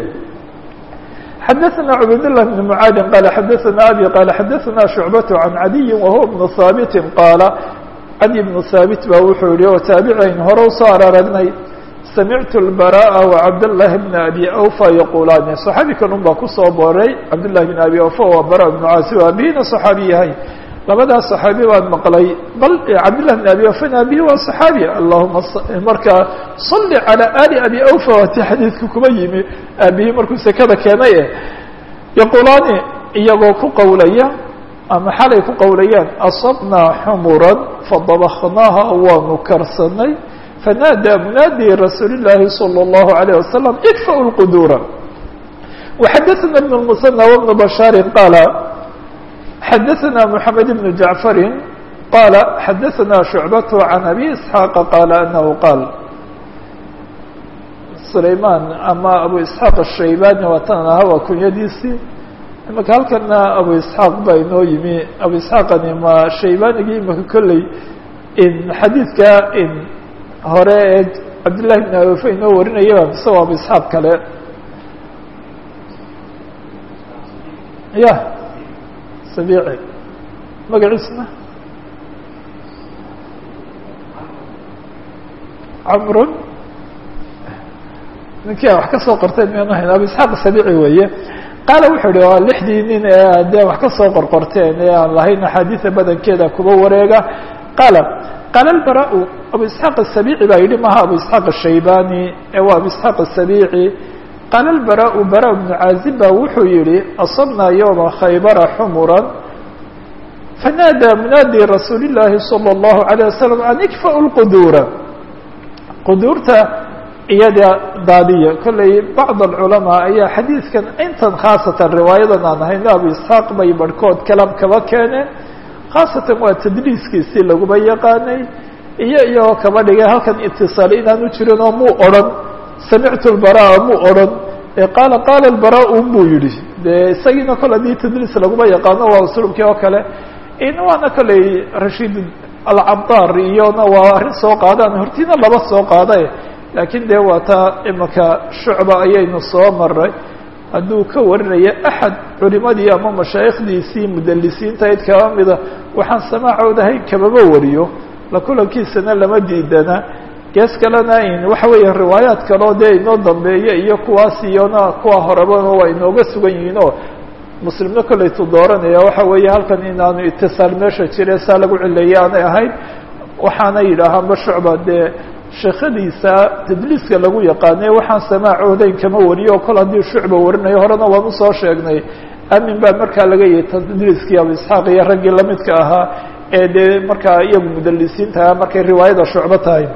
xdثna cbaydاللh بن mعاad qال xdثna abي qال xdثna شhuعبة عن عadي وهو بن haaبت qاaلa عadي بن haaبت ba wuxuu yihi oo taaبعayn hore usoo araragnay samعت البراء وcabdاللh بن أbي أوفى yqulani صxaabi kanun baa kusoo boray cabdاللh بن أbي أوفى waa barا بن cاaصib abihina صxaabi yahay labadaas صxaabi baan maqlay bal cabdاللh بن أbي أوفى abihi waa صxaabi allahuma markaa صli عalى ali abi أوفى waati xadiidka kuma yimi aabihii markuu sekada keenay e yaqulaani iyagoo ku qowlaya ama xalay ku qowlayaan asabnaa xumura fadabaknaaha waanu karsanay fanaadaa munaadi rasuuli الlahi salى الlahu عalيه wasalam ikfa'u اlquduura وxadثna بن المثنى وبن بشhاaر qاaل xadثna محamed بن جaعفر qاaل xadثna شhuعبة عن أbي إسحاaq qاaل أنه qاaل سlayman ama abu isxaaq الshaybani waa tan aha waa kunyadiisii imaka halkana abu isxaaq baa inoo yimi abu isxaaqani ma shaybanigii imaka kolley in xadiidka in hore ee cabdillahi bn aofe inoo warinayaba mise waa abu isxaaq kale ya sabici magaciisna camrun ninkii a wax ka soo qorteen miyaanu hayn abu isxaaq sabici weeye qaala wuxuu ihi waa lixdii nin ee dee wax ka soo qorqorteen ee aan lahayn axaadiida badankeeda kuba wareega qaala qaala albara-u abu isxaaq asabici baa yidhi maha abu isxaaq ashaybani ee waa abu isxaaq asabici qaala albara-u bara bnu caazib baa wuxuu yihi asabnaa yowma khaybara xumuran fanaadaa munaadi rasuuli llaahi salى اllahu عalيه wasalam an ikfa'u lquduura quduurta iyada daadiya kolley bacd alculamaa ayaa xadiidkan intan khaasatan riwaayadan aan ahayno abu isxaaq bay barhkood kalam kaba keeneen khaasatan waa tadliiskiisii laguba yaqaanay iyo iyagoo kaba dhigay halkan itisaal inaanu jirin oo muu odhan samictu lbaraa muu odhan qaala qaala lbaraa buu yihi dee isagiina kole haddii tadliis laguma yaqaano waa usluubkii oo kale in waana kolley rashiid alcabdaar iyona waa arrin soo qaadaan hortiina laba soo qaada laakiin dee waa taa imika shucba ayaynu soo maray hadduu ka warinayo axad culimadii ama mashaayikhdiisii mudalisiintayd kaba mida waxaan samaacoodahay kamaba wariyo la kulankiisana lama diidana gees kalena in waxa weeya riwaayaad kaleo dee inoo dambeeya iyo kuwaas iyona kuwa horebana waa inooga sugan yihiin oo muslimna kolleytu dooranaya waxa weeye halkan inaanu itisaal meesha jire saa lagu cileeyay aanay ahayn waxaana yidhaahaanba shucba dee sheekhadiisa tadliiska lagu yaqaanay waxaan samaacoodayn kama wariyo oo kol haddii shucba warinayo horena waan usoo sheegnay amin baa markaa laga yahay tadliiskii abu isxaaq iyo raggii lamidka ahaa ee dee markaa iyagu mudalisiinta markay riwaayada shucbo tahay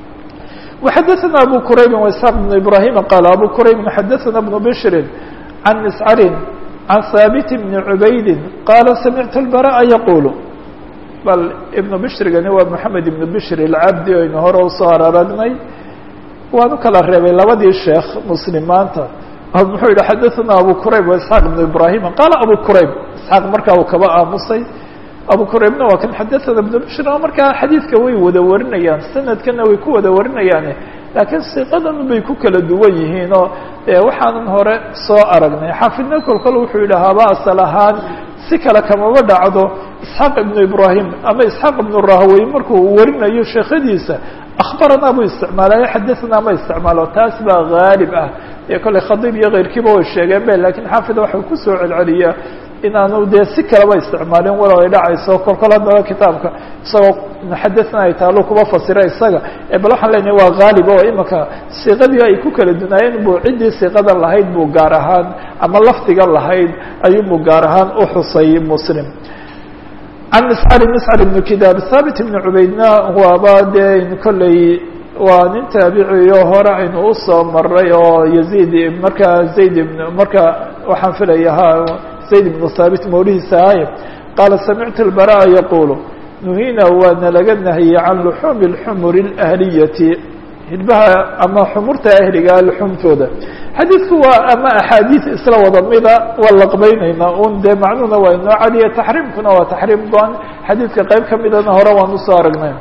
وxadثna abu qrayb واسحاq بن ibrahim qال abu qrayb xadثna بن bشhr عan mscr عan haaبt بن عubaydi qala samictu الbrاء yqul bal ibn bshrigani waa mحamed ibn bshr الcabdi aynu hore usoo araragnay waan u kala reebay labadii sheekh mslimaanta muxuu yihi xadثna abu qrayb واسحاq بن ibrahim qala abu qrayb isxaaq markaa uu kaba aamusay abu quraybna waa kan xadaثana بن bشhr markaa xadiidka way wada warinayaan sanadkana way ku wada warinayaane laakiin siqadan bay ku kala duwan yihiin oo waxaanan hore soo aragnay xaafidna kol kol wuxuu yidhahaaba asal ahaan si kale kamaba dhacdo isxaaq ibnu ibrahim ama isxaaq ibnu rahawey markuu warinayo sheekhadiisa akhbaranaa buu isticmaalayo xadaثanaa ma isticmaalo taas baa haalib ah ee kolley khadiib iyo keyrkiiba way sheegeen be lakiin xaafid waxau kusoo celceliyaa inaanu dee si kaleba isticmaalin walow ay dhacayso kol kol haddaba kitaabka isagoo xadaثna ay taalo kuba fasira isaga bal waxaan leenahay waa haalib oo imika siiqadii ay ku kala dunaayeen buu ciddii siiqada lahayd buu gaar ahaan ama lafdiga lahayd ayuunbuu gaar ahaan u xusay muslim can miscari miscar ibnu kidaab thaabit ibnu cubaydna waaba dee kolley waa nin taabiciyo hore aynu usoo maray oo yaziid markaa zayd ibn marka waxaan filaya ha zayd ibnu thaabit mawlihiisa ahay qaala samictu اlbara'a yaqulu nuhina waana laga nahiyey can luxuumi اlxumuri اlahliyati hilbaha ama xumurta ahliga luxumtooda xadiidku waa ama axaadiid isla wada mida waa laqbaynaynaa un dee macnuhuna waa inoo cadiya taxriimkuna waa taxriim go-an xadiidka qayb ka midana hore waan usoo aragnay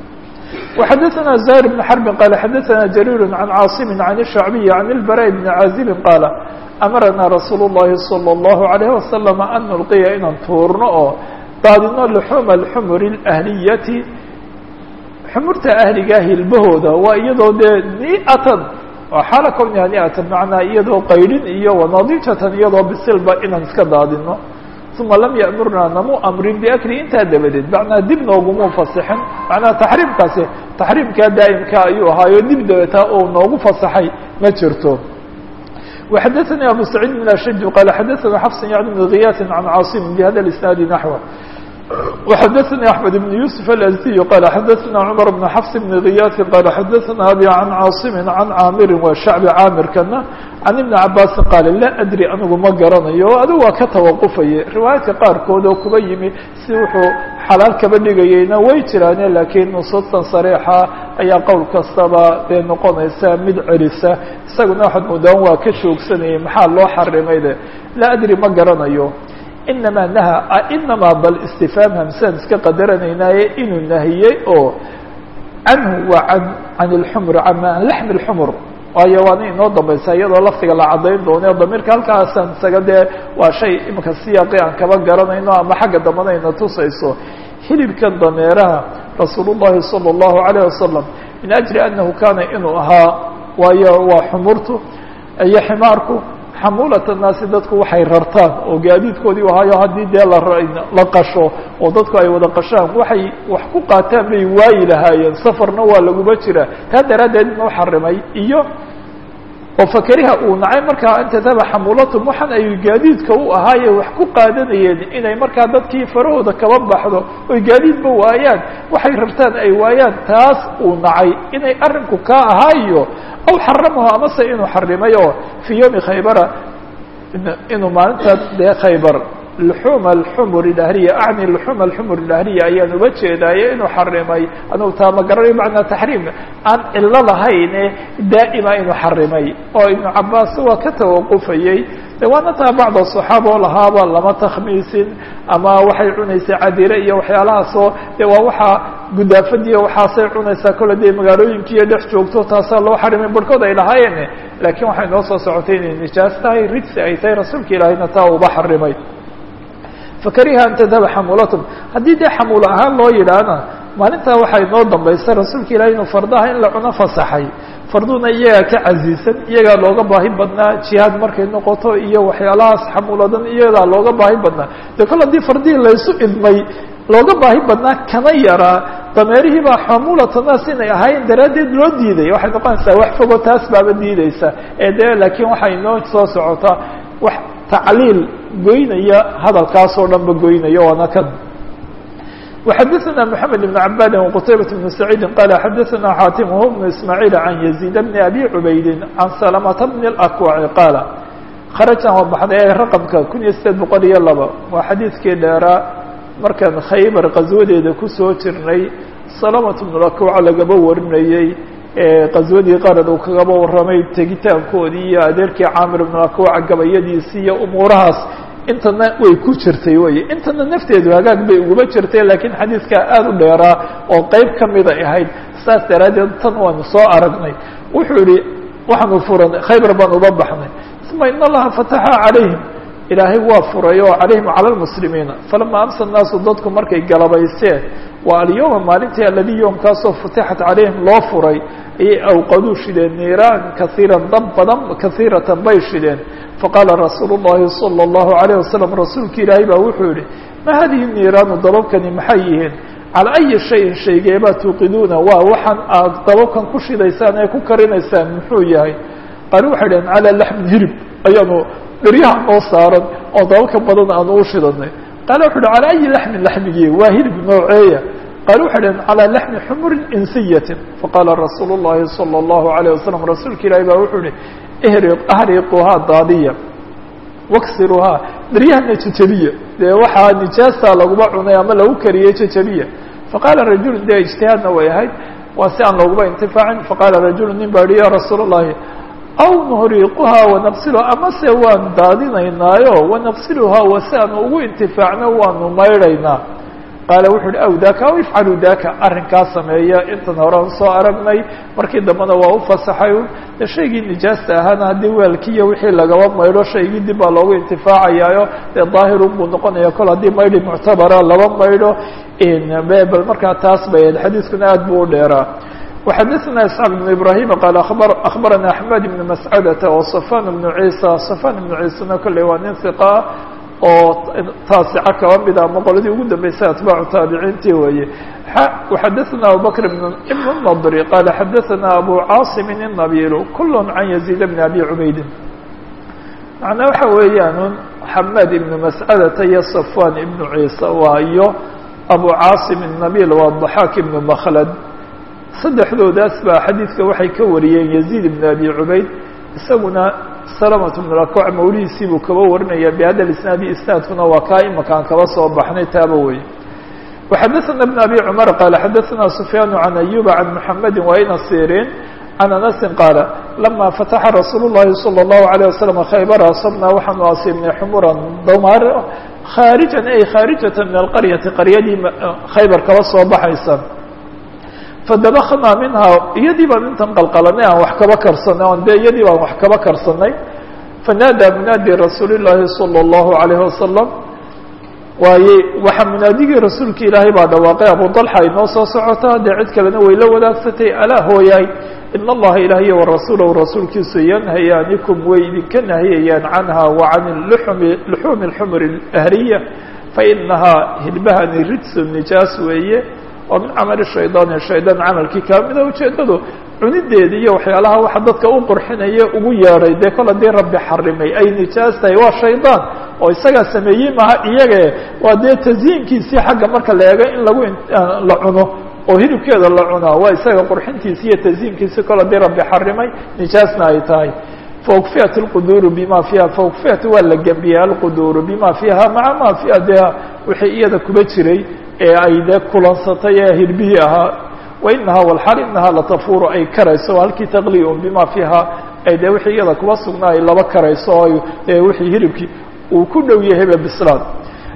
وxadثna زهير بن حرب qال xadثna جرير عن cاaصم عن الشhعبي عن البراء بن عازب qاaل أمرnaa رsuuل اللhi صلى الله عليه وسلم أن نلقya inaan tuurno oo daadino لحuم الحمر الأهليةi xmurta أhliga hilbahooda waa iyadoo dee niatan oo xaala kwniha niatan manaa iyadoo qaydhin iyo wanadijatan iyadoo bisilba inaan iska daadino uma lam yamurnaa namu amrin biakli intaa dabadeed macnaa dib nooguma fasixin macnaha taxriimkaasi taxriimkaa daa'imka ayuu ahaayo dib dabeetaa uu noogu fasaxay ma jirto وxadثnي abu سacيid بن ashج qال xadثna xفs yعن بن غiyاt عan cاaصم بhada الاسناaد نحوه وxadثnي أحمد بن يوسف الأزدي qال xadثna cمر بن xفs بن غiyاt qال xadثna abي عن cاaصم عن cاamiri waa shacbi caamirkana can iبن cabاsi qaal laa adri anigu ma garanayo o adigu waa ka tawaqufaya riwaayaadka qaarkood oo kuba yimi si wuxuu xalaal kaba dhigayeyna way jiraane laakiin nusuustan sariixa ayaa qowl kastaba dee noqonaysa mid celisa isaguna waxaad moodaan waa ka joogsanayay maxaa loo xarimay de laa adri ma garanayo inamaa naha inamaa bal istifaam hamsaan iska qadaranaynaaye inuu nahiyey oo canhu waa an can اlxumr an laxmi اlxumr waayo waana inoo dambaysa iyadoo laftiga la caddayn doono damiirka halkaasaan isaga dee waa shay imika siyaaqi aan kaba garanayno ama xagga dambana ayna tusayso hilibkan dameeraha rasuul الlahi salى الlahu عalيه wasalam min ajli anahu kaana inuu ahaa waayo waa xumurtu iyo ximaarku xamuulat الnaasi dadku waxay rartaan oo gaadiidkoodii ahaayo haddii dee la qasho oo dadku ay wada qashaan waxay wax ku qaataan bay waayi lahaayeen safarna waa laguma jira taa daraaddeed inuu xarimay iyo oo fakeriha uu nacay markaa intadaba xamuulatum waxaan ay gaadiidka u ahaaye wax ku qaadanayeen inay markaa dadkii farahooda kaba baxdo oy gaadiidba waayaan waxay rartaan ay waayaan taas uu nacay inay arrinku kaa ahaayo aw xaramahu amase inuu xarimay oo fii yowmi khaybara inuu maalintaas dee khaybar luxuuma alxumur ilahliya acni luxuuma alxumur ilahliya ayaan uga jeedaaye inuu xarimay anugu taa ma garanayo macnaa taxriim aan cilo lahayne daa'ima inuu xarimay oo ibnu cabaas waa ka tawaqufayey de waana taa bacda صaxaaba oo lahaaba lama takhmiisin ama waxay cunaysay cadire iyo waxyaalahaasoo de waa waxaa gudaafadiiyo waxaasay cunaysaa kole dee magaalooyinkiiyo dhex joogto taasaa loo xarimay barhkood ay lahaayeen laakiin waxay noo soo socotay inay nijaas tahay rijsi ay tahay rasuulka ilaahayna taa uba xarimay fakariha an tadhaba xamuulatum haddii dee xamuulo ahaan loo yidhaahna maalintaa waxay noo dambaysa rasuulka ilahay inuu fardaha in la cuno fasaxay farduna iyagaa ka casiisan iyagaa looga baahi badnaa jihaad markay noqoto iyo waxyaalahaas xamuuladan iyadaa looga baahi badnaa dee kol haddii fardihii laysu idmay looga baahi badnaa kana yaraa dameerihii baa xamuulatanaas inay ahayn daraaddeed loo diiday waxay noqonaysaa wax fogo taas baaba diideysa ee dee laakiin waxay noo soo socotaa wax tacliil goynaya hadalkaasoo dhan ba goynaya waana kan وxadثna محamed بن عabاd وqتayبة بن سعيid qال xadثna xاtim وهو بن إسmاعيل عن يزيد بن أbي عubayd عن سلمة بن الأكوع qاaل kharaجan waa baxday rqمka kun iyo sideed boqol iyo laba waa xadiidkii dheeraa markaan khaybar qaswadeeda kusoo jirnay سلمة بن الأكوع lagaba warinayey qaswadii qarad uu kagaba waramay tegitaankoodii iyo adeerkii caamir بن الأكوع gabayadiisi iyo umuurahaas intana way ku jirtay wey intana nafteedu hagaag bay uguma jirtay laakiin xadiidkaa aada u dheeraa oo qeyb kamida ahayd saas daraaddeed tan waanu soo aragnay wuxuu yihi waxaanu furanay khaybar baan uba baxnay uma in allaha fataxa calayhim ilaahay waa furay oo calayhim cala lmuslimiina falama amsa naasu dadku markay galabayseen waa alyowma maalintii aladii yoomkaasoo futixat calayhim loo furay ayay awqaduu shideen niiraan kaiiran dab badan kaiiratan bay shideen faqaala rasuulu llahi salى اllahu alayh wasalam rasuulka ilaahay baa wuxuu yihi ma hadihi niiraanu dababkani maxay yihiin calaa ayi shayin shaygeebaa tuuqiduuna waa waxaan aad dababkan ku shidaysaan ee ku karinaysaan muxuu yahay qaali waxay dhaheen calaa laxmin hirib ayaanu dheryaha noo saaran oo dababka badan aanu u shidanay qaala wuxu uhi calaa ayi laxmin laxmigii waa hirib nooceeya qaali waxay dhaheen calaa laxmi xumurin insiyatin faqaala rasuulu llahi salى اllahu alayh wasalam rasuulka ilaahi baa wuxuu yihi ahriquhaa daadiya waksiruhaa daryahana jejabiya dee waxaa nijaasa laguma cunay ama lagu kariyey jejabiya faqaala rajulu dee ijtihaadna way ahayd waa si aan looguba intifaacin faqaala rajulu nin baa yihi ya rasuul اllahi aw nuhriquhaa wanaqsiluha amase waan daadinaynaayo wanaqsiluhaa wa si aan ugu intifaacno waanu maydhaynaa qaala wuxu uhi aw daka aw ifcalu daka arrinkaa sameeya intan horean soo aragnay markii dambena waa u fasaxay de shaygii nijaasta ahaana haddii weelkiiyo wixii lagaba maydho shaygii dib baa loogu intifaacayaayo dee daahirun buu noqonaya kol haddii maydhi muctabara laba maydho bal markaa taas bay ahayd xadiiskuna aad buu u dheeraa وxadثna isحاq بن ibrahim qال aخbarana aحmed بن mascadة وصفan بن عيسى صفan بن عيسena kolley waa nin ثiqa oo taasica kaba mida ama qoladii ugu dambeysay atbaacu taabiciintii weeye وxadثna abubakr بn النضr qala xadثna abu cاaصm النabil kul can يزيد بn abi cubayd macnaa waxa weeyaan xamed ibn mascadata iyo صafwan ibn ciisa waa iyo abu cاaصm النabil waa ضaxaak ibn mklad saddexdoodaas baa xadiidka waxay ka wariyeen yaziid ibn abi cubayd isaguna salamatu bn akwac mawlihiisii buu kaba warinaya bihada isnaadi isnaadkuna waa kaa imakaan kaba soo baxnay taaba wey وxadثna بن abi cmar qaala xadaثna sufyaan can ayuba can mحamedi waina sirin can anasi qaala lama fataxa rasuul الlahi salى الlahu عalيه waslم khaybar asabna waxaanu asiibnay xumuran damaar khaarijan ay khaarijata min alqaryati qaryadii khaybar kaba soo baxaysa fadabaknaa minhaa iyadii baan intan qalqalanay aan wax kaba karsanay on de iyadii baan wax kaba karsanay fanaadaa munaadi rasuuli llaahi salى اllahu alayhi wasalam waaye waxaa munaadigii rasuulka ilaahay baa dhawaaqay abu dalxa ay noo soo socotaa dee cid kalena way la wadaagsatay alaa hooyahay in allaha ilaahiy warasuulahu rasuulkiisu yanhayaanikum way idinka nahiyayaan canha wa can luxumi luxuumi اlxumr اlahriya fainahaa hilbahani ridsu nijaas weeye oo min camali shaydaani shaydaan camalkii kamida ujeedadu cunideeda iyo waxyaalaha waxa dadka u qurxinaya ugu yeedhay dee kol haddii rabbi xarimay ay nijaas tahay waa shaydaan oo isagaa sameeyey maha iyage waa dee tasyiinkiisii xagga marka la eego in lagu la cuno oo hilibkeeda la cunaa waa isaga qurxintiisi iyo tasyiinkiisi kol haddii rabbi xarimay nijaasna ay tahay faukfiyat اlquduuru bima fiiha faukfiyat waa la gembiyey alquduuru bima fiiha maca ma fiiha dee wixii iyada kuba jiray ee ay dee kulansatay ee hirbihii ahaa wainahaa walxaal inahaa latafuru ay karayso halkii taqliun bima fiiha ay dee wixii iyada kuba sugnaa ay laba karayso o dee wixii hiribkii uu ku dhow yahayba bislaad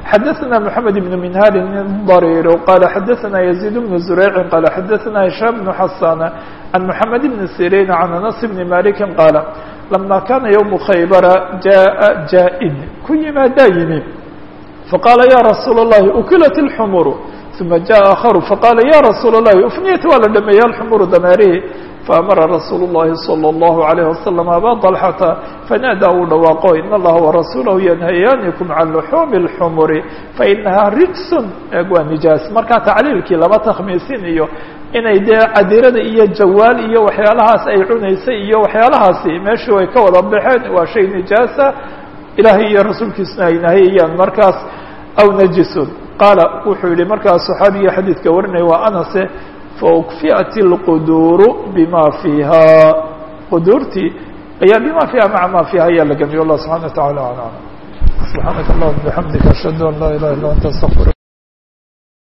xadaثna mحamed بن minhal ضريr qala xadaثna يزيد بن زurيع qala xadaثna هiشhام بن xasاn عن محamed بن سيrيn عن أنس بن مالك qاala لما kana yوم khaybra jaءa jاءn ku yimaadaa yimi faqاla ya rasuul الlahi ukilat الxmr ثuma jaء akharu faqala ya rasuul الlahi ufniyat waa la dhameeyey alxmr dameerihi faamara rasuul الlahi slى الlaه عalيه وasلم aba طلxata fanaadaa uu dhawaaqo in اllaha وarasuulahu yanhayaanikum can luxuumi الxmri fainahaa rijsun eeg waa nijaas markaa tacliilkii lama takhmiisin iyo inay dee cadirada iyo jawaal iyo waxyaalahaas ay cunaysay iyo waxyaalahaasi meeshii way ka wada baxeen waa shay nijaasa ilaahay iyo rasuulkiisuna ay nahayayaan markaas aw najisun qaala wuxuu yihi markaas saxaabiga xadiidka warinaya waa anase faukfiat اlquduuru bima fiiha quduurtii ayaa bima fiiha maca ma fiiha ayaa la gamiye allah subxana wa taعala alam subxaanaka allahuma bixamdika ashhadu an laa ilaha illa anta astaqfir